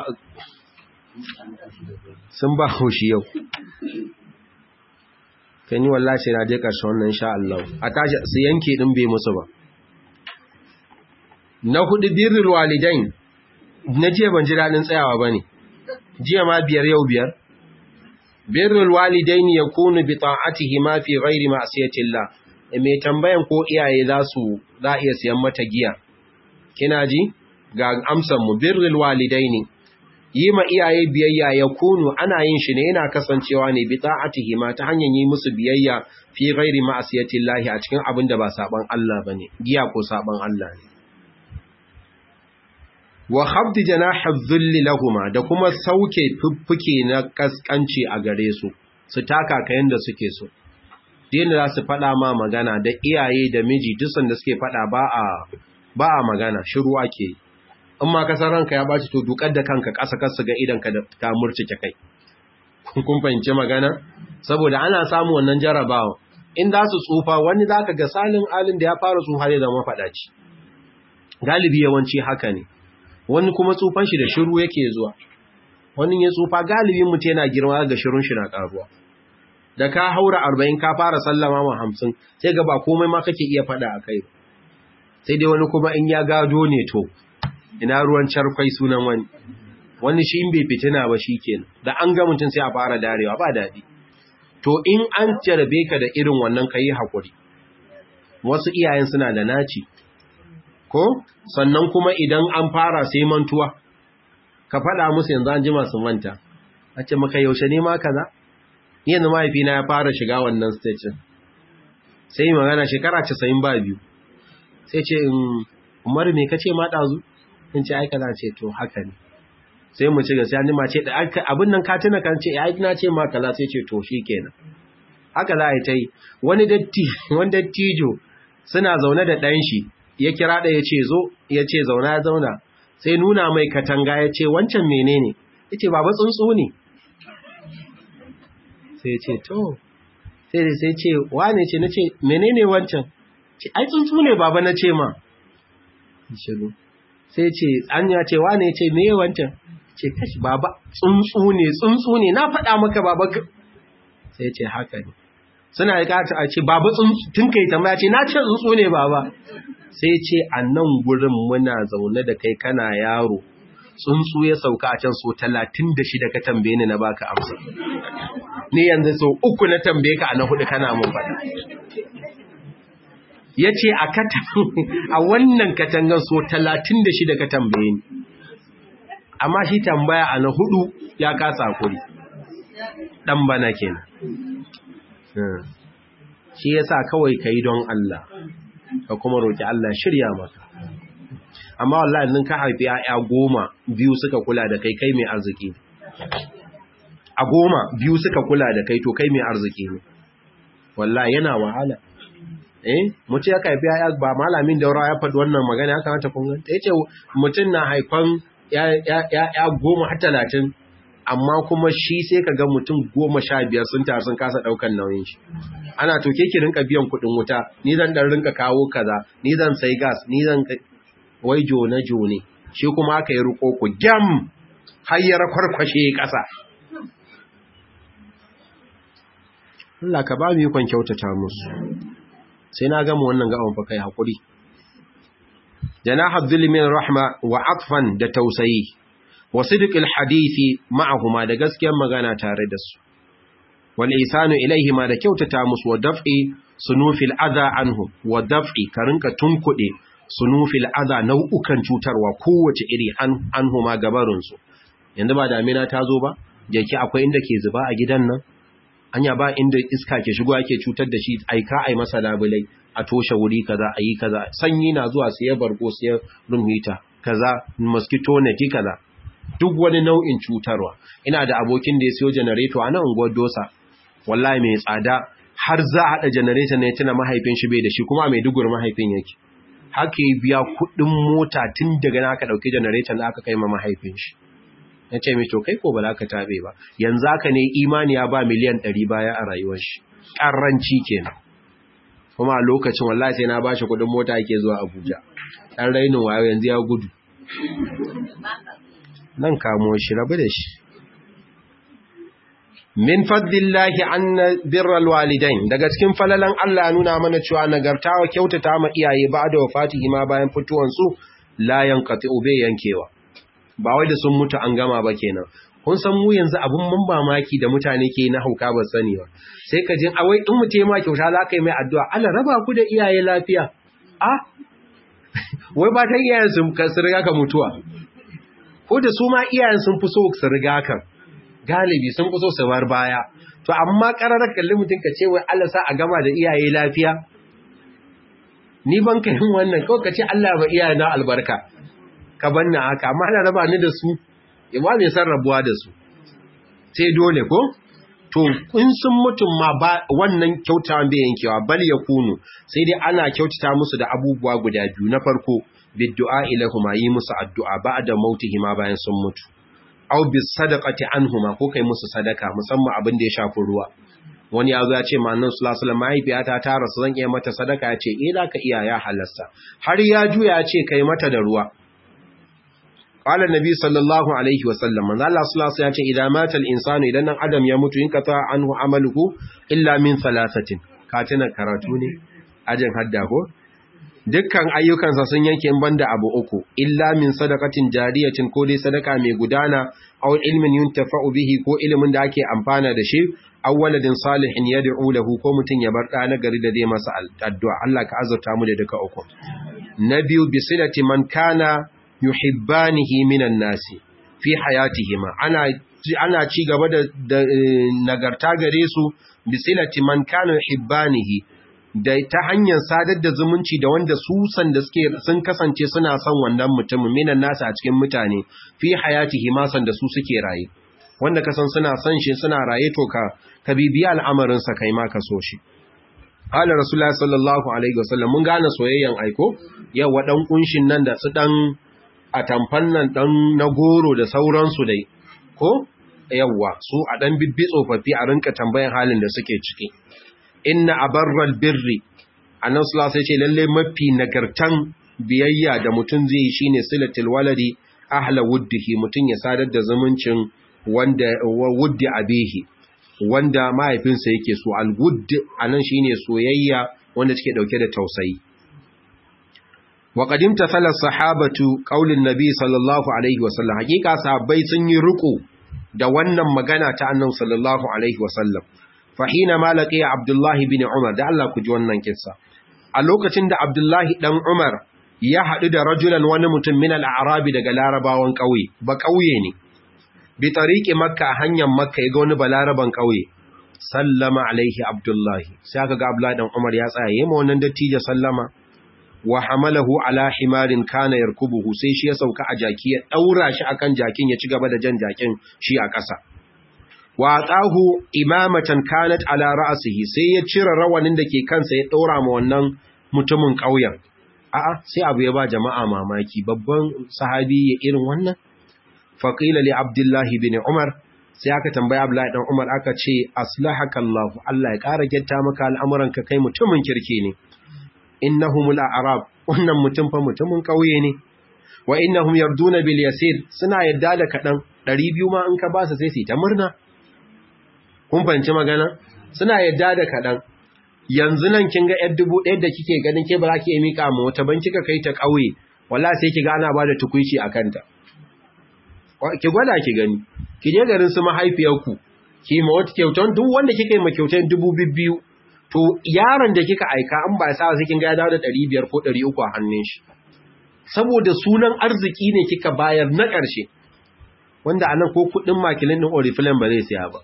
sun ba haushi yau kai ni wallahi sai na je ƙarshen wannan insha Allah a tashi su yanke din bai musu ba na hudu birrul walidain na jiya ban ji dadin tsayawa bane jiya ma biyar yau biyar birrul walidain yakunu bi ta'atihi ma fi ghairi ma'siyatillah me tambayan ko iyaye za su za iya siyan mata giya kina ji ga amsan mu birrul walidaini yi ma iyaye biyayya ya kunu ana yin shi ne yana kasancewa ne bi ta'atihi ma ta hanyar yi musu biyayya fi ghairi ma'asiyatillahi a cikin abin da ba saban Allah bane giya ko saban Allah ne wa khabd janahi dhilli lahumma da kuma sauke fuffuke na kaskanci a gare su su taka kayan da suke so din da za su fada ma magana da iyaye da miji duk da suke fada ba a ba a magana shiru ake yi in ma kasar ranka ya baci to dukar da kanka ƙasa kasu ga idanka da ka murcike kai kun fahimci magana saboda ana samu wannan jarabawa in za su tsufa wani za ka ga salin alin da ya fara tsufa ne zama faɗaci galibi yawanci haka ne wani kuma tsufan shi da shiru yake zuwa wani ya tsufa galibin mutum yana girma ga shirun shi na ƙaruwa da ka haura arba'in ka fara sallama ma hamsin sai ga ba komai ma kake iya faɗa a kai sai dai wani kuma in ya gado ne to ina ruwan charkwai sunan wani wani shi in bai fitina ba shi kenan da an ga mutum sai a fara darewa ba daɗi to in an jarabe ka da irin wannan ka yi haƙuri wasu iyayen suna da naci ko sannan kuma idan an fara sai mantuwa ka faɗa musu yanzu an ji masu manta a ce maka yaushe ne ma kaza yanzu mahaifina ya fara shiga wannan stage sai magana shekara 90 ba biyu sai ce umar me kace ma dazu in ce ai kaza ce to haka ne sai mu ci gaskiya ni ma ce abin nan ka tuna kan ce ai na ce ma kaza sai ce to shikenan haka za a yi ta yi wani datti wani dattijo suna zaune da ɗan shi ya kira da ya ce zo ya ce zauna ya zauna sai nuna mai katanga ya ce wancan menene ya ce baba tsuntsu ne sai ce to sai sai ce wane ce na ce menene wancan ce ai tsuntsu ne baba na ce ma shiru sai ce an ya ce wane ce me wancan ce kashi baba tsuntsu ne tsuntsu ne na faɗa maka baba sai ce haka ne suna yi kata a ce baba tsuntsu tun kai tambaya ce na ce tsuntsu ne baba sai ce a nan gurin muna zaune da kai kana yaro tsuntsu ya sauka a can so talatin da shida ka tambaye ni na baka amsa ni yanzu so uku na tambaye ka a na hudu kana mun faɗa ya ce a wannan katangan so talatin da shida ka tambaye ni amma shi tambaya a na hudu ya kasa kuri ɗan bana kenan shi yasa kawai ka yi don Allah ka kuma roƙi Allah shirya maka amma wallahi nan ka haifi ya'ya goma biyu suka kula da kai kai mai arziki a goma biyu suka kula da kai to kai mai arziki ne wallahi yana wahala eh mutum ya haifi ya'ya ba malamin daura ya faɗi wannan magana ya kamata kun ga yace mutum na haifan ya'ya goma har talatin amma kuma shi sai ka ga mutum goma sha biyar sun taru sun kasa ɗaukan nauyin shi ana to ke ki rinka biyan kuɗin wuta ni zan dan rinka kawo kaza ni zan sai gas ni zan wai jone jone shi kuma aka yi riko ku gyam hayyar kwarkwashe ƙasa Allah ka ba mu yi kyautata musu sai na gama wannan gaban fa kai hakuri janaha dhulmin rahma wa atfan da tausayi wa sidqil hadisi ma'ahuma da gaskiyar magana tare da su wal isanu ilaihima da kyautata musu wa daf'i sunufil adha anhum wa daf'i ka rinka tunkuɗe sunufil adha nau'ukan cutarwa kowace iri anhuma gabarin su yanzu ba damina ta zo ba jeki akwai inda ke zuba a gidan nan anya ba inda iska ke shigo ake cutar da shi aika ai masa labulai a toshe wuri kaza ayi kaza sanyi na zuwa sai bargo sai rumita kaza mosquito net kaza duk wani nau'in cutarwa ina da abokin da ya siyo generator a nan unguwar dosa wallahi mai tsada har za a haɗa generator ne tuna mahaifin shi bai da shi kuma mai dugur mahaifin yake haka ya biya kuɗin mota tun daga na aka ɗauki generator da aka kai ma mahaifin shi na ce mai to kai ko ba za ka tabe ba yanzu haka ne imani ya ba miliyan ɗari baya a rayuwar shi ƙarranci kenan kuma a lokacin wallahi sai na ba shi kuɗin mota yake zuwa abuja ɗan rainin wayo yanzu ya gudu nan kamo shi rabu da shi min fadlillahi anna birral walidain daga cikin falalan Allah nuna mana cewa nagartawa kyautata ma iyaye ba da wafatihi ma bayan fituwan su la yanqati'u bai yankewa ba wai da sun mutu an gama ba kenan kun san mu yanzu abun mun mamaki da mutane ke na hauka ba sani ba sai ka jin awai in mutum ma kyauta za ka yi mai addu'a Allah raba ku da iyaye lafiya a wai ba ta iyayen sun ka riga ka mutuwa ko da su ma iyayen sun fi so su riga kan galibi sun fi so su bar baya to amma kararar kalli mutum ka ce wai Allah sa a gama da iyaye lafiya ni ban ka yin wannan kawai ka ce Allah ba iyaye na albarka ka banna haka amma ana raba ni da su ya ba mai san rabuwa da su sai dole ko to in sun mutum ma ba wannan kyautawan bai yankewa bal ya kunu sai dai ana kyautata musu da abubuwa guda biyu na farko biddu'a ilahuma yi musu addu'a ba'da mautihima bayan sun mutu aw bis sadaqati anhuma ko kai musu sadaka musamman abin da ya shafi ruwa wani ya zo ya ce manzon sallallahu alaihi wasallam mahaifiyata ta rasu zan iya mata sadaka ya ce eh zaka iya ya halasta har ya juya ya ce kai mata da ruwa qala nabi sallallahu alaihi wasallam manzo Allah sallallahu alaihi wasallam ya ce idan mata al-insanu idan nan adam ya mutu in ka ta anhu amaluhu illa min thalathatin ka tuna karatu ne ajin hadda ko dukkan ayyukansa sun yanke in banda abu uku illa min sadaqatin jariyatin ko dai sadaka mai gudana aw ilmin yuntafa'u bihi ko ilimin da ake amfana da shi aw waladin salihin yad'u lahu ko mutun ya bar da na gari da zai masa addu'a Allah ka azurta mu da duka uku na biyu bisilati man kana yuhibbanihi minan nasi fi hayatihima ana ana ci gaba da, nagarta gare su bisilati man kana yuhibbanihi da ta hanyar sadar da zumunci da wanda su san da suke sun kasance suna son wannan mutumin minan nasa a cikin mutane fi hayatihima san da su suke raye wanda ka san suna son shi suna raye to ka ka bibiya al'amarin sa kai ma ka so shi Ala Rasulullah sallallahu Alaihi wasallam mun gane soyayyen aiko, yawa ɗan ƙunshin nan da su ɗan a tamfan nan ɗan na goro da sauransu dai, ko? Yawa, su a ɗan bibbi tsofaffi a rinka tambayan halin da suke ciki. Inna a barral birri, a nan su sai ce lallai mafi nagartan biyayya da mutum zai yi shi ne silatil waladi ahla wuddihi mutum ya sadar da zumuncin wanda wuddi abehi. wanda mahaifinsa yake so al-wudd anan shine soyayya wanda take dauke da tausayi wa qadim tasala sahabatu qaulin nabi sallallahu alaihi wasallam hakika sahabbai sun yi ruku da wannan magana ta annabi sallallahu alaihi wasallam fa hina malaqi abdullah ibn umar da Allah ku ji wannan kissa a lokacin da abdullah dan umar ya hadu da rajulan wani mutum min al-a'rabi daga larabawan kauye ba kauye ne bi tariki makka hanyar makka ya ga wani balaraban ƙauye sallama alaihi abdullahi sai aka ga abdullahi dan umar ya tsaya yayin wannan dattijo sallama wa hamalahu ala himarin kana yarkubuhu sai shi ya sauka a jaki ya daura shi akan jakin ya ci gaba da jan jakin shi a ƙasa wa atahu imamatan kanat ala ra'sihi sai ya cire rawanin da ke kansa ya daura ma wannan mutumin ƙauyen a'a sai abu ya ba jama'a mamaki babban sahabi ya irin wannan faƙila li abdullahi bin umar sai aka tambaya abdullahi dan umar aka ce aslahaka Allah Allah ya ƙara gyatta maka al'amuranka kai mutumin kirki ne innahumul a'rab wannan mutum fa mutumin ƙauye ne wa innahum yarduna bil yasir suna yadda da kadan 200 ma in ka ba su sai su ta murna kun fahimci magana suna yadda da kadan yanzu nan kin ga 1000 da kike ganin ke ba za ki yi mika mu wata ban kika kai ta ƙauye wallahi sai ki ga ana bada tukuici akan ta ki gwada ki gani ki je garin su mahaifiyarku ki ma wata kyautan duk wanda kika yi ma kyautan dubu biyu to yaron da kika aika an ba sa sai kin ga ya dawo da 500 ko 300 a hannun shi saboda sunan arziki ne kika bayar na ƙarshe wanda anan ko kudin makilin din oriflame ba zai siya ba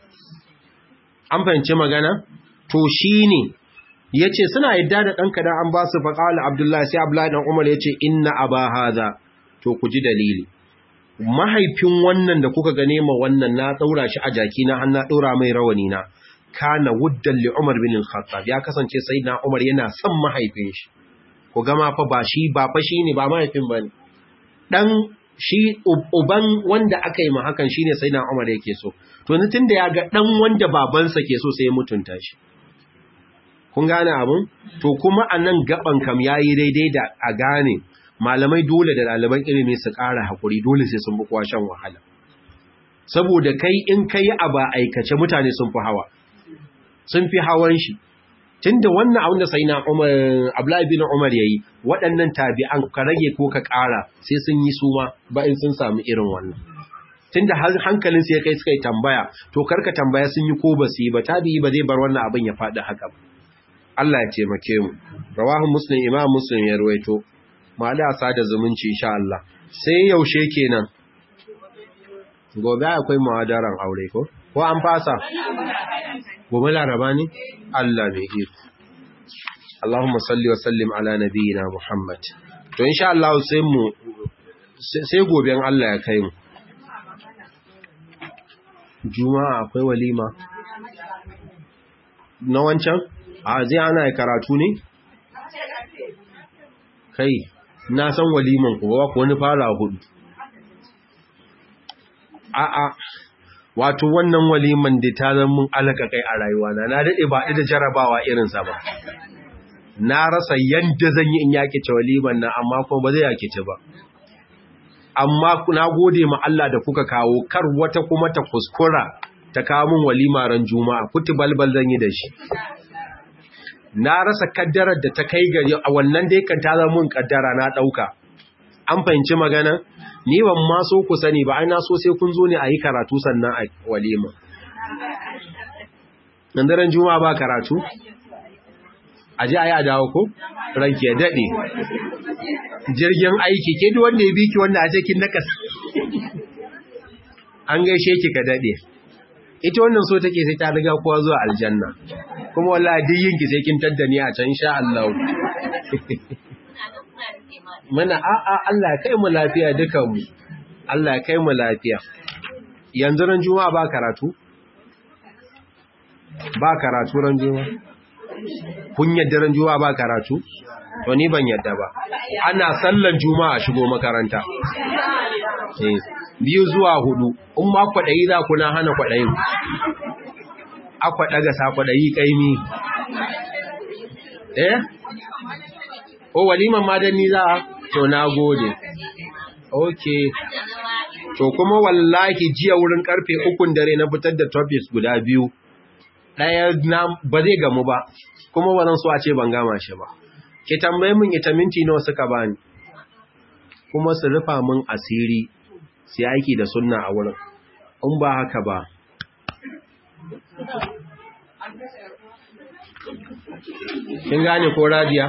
an fahimci magana to shine yace suna yadda da danka dan an ba su faqala abdullahi sai abdullahi dan umar yace inna aba hadha to ku ji dalili mahaifin wannan da kuka gane ma wannan na daura shi a jaki na har na daura mai rawani na kana wuddan li Umar bin al-Khattab ya kasance sayyidina Umar yana son mahaifin shi ku gama fa ba shi ba fa shine ba mahaifin bane dan shi uban wanda aka yi ma hakan shine sayyidina Umar yake so to ni tunda ya ga dan wanda babansa ke so sai ya mutunta shi kun gane abun to kuma anan gaban kam yayi daidai da a gane malamai dole da ɗaliban ilimi su ƙara haƙuri dole sai sun bukuwa shan wahala saboda kai in kai a ba aikace mutane sun fi hawa sun fi hawan shi tunda wannan abin da sai na Umar Abdullahi bin Umar yayi waɗannan tabi'an ka rage ko ka ƙara sai sun yi suma ba in sun samu irin wannan tunda hankalin sai kai suka yi tambaya to karka tambaya sun yi ko ba su yi ba tabi'i ba zai bar wannan abin ya faɗi haka ba Allah ya taimake mu rawahu muslim imam muslim ya ruwaito mali a sada zumunci insha Allah sai yaushe kenan gobe akwai muhadaran aure ko ko an fasa gobe laraba ne Allah mai iko Allahumma salli wa sallim ala nabiyyina Muhammad to insha Allah sai mu sai gobe Allah ya kai mu Juma'a akwai walima na wancan a zai ana karatu ne kai na san waliman ku ba ku wani fara hudu a'a wato wannan waliman da ta zama mun alaka kai a rayuwa na na dade ba da jarabawa irin sa ba na rasa yanda zan yi in yake ce waliman nan amma kuma ba zai yake ce ba amma na gode ma Allah da kuka kawo kar wata kuma ta kuskura ta kawo min walima ran juma'a kuti balbal zan yi da shi na rasa kaddarar da ta kai gari a wannan dai kan ta zama mun kaddara na dauka an fahimci magana ni ban ma so ku sani ba ai na so sai kun zo ne a yi karatu sannan a walima nan daren juma'a ba karatu a ji a yi a dawo ko ranki ya daɗe jirgin aiki ke duk wanda ya biki wanda a cikin nakas an gaishe ki ka daɗe ita wannan so take sai ta riga kowa zuwa aljanna kuma wallahi duk yinki sai kin taddani a can sha Allah mana a a Allah kai mu lafiya dukan mu Allah kai mu lafiya yanzu ran juma'a ba karatu ba karatu ran juma'a kun yadda ran juma'a ba karatu to ni ban yadda ba ana sallan juma'a shigo makaranta biyu zuwa hudu in ma kwaɗayi za ku na hana kwaɗayin akwa ɗaga sa kwaɗayi ƙaimi eh o waliman madani za a to na gode ok to kuma wallahi jiya wurin karfe ukun dare na fitar da topics guda biyu ɗaya na ba zai gamu ba kuma ba zan so a ce ban gama shi ba ki tambaye min ita minti nawa suka bani kuma su rufa min asiri su aiki da sunna a wurin in ba haka ba kin gane ko radiya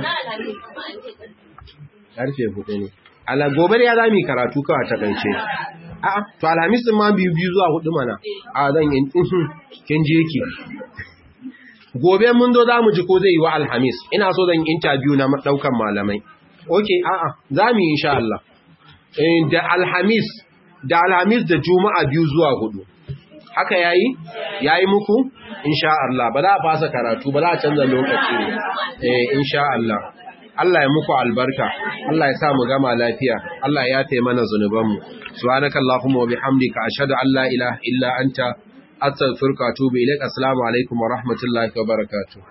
karfe hudu ne ala gobe ya zami karatu kawai ta kance a'a to alhamis ma biyu biyu zuwa hudu mana a zan yin kin je ki gobe mun zo zamu ji ko zai yi wa alhamis ina so zan interview na daukan malamai okay a'a zamu yi insha Allah da alhamis da alhamis da juma'a biyu zuwa hudu haka yayi yayi muku insha Allah ba za a fasa karatu ba za a canza lokaci eh insha Allah Allah ya muku albarka Allah ya sa mu gama lafiya Allah ya yafe mana zanubanmu subhanakallahumma wa bihamdika ashhadu an la ilaha illa anta astaghfiruka wa atubu ilaik assalamu alaikum wa rahmatullahi wa barakatuh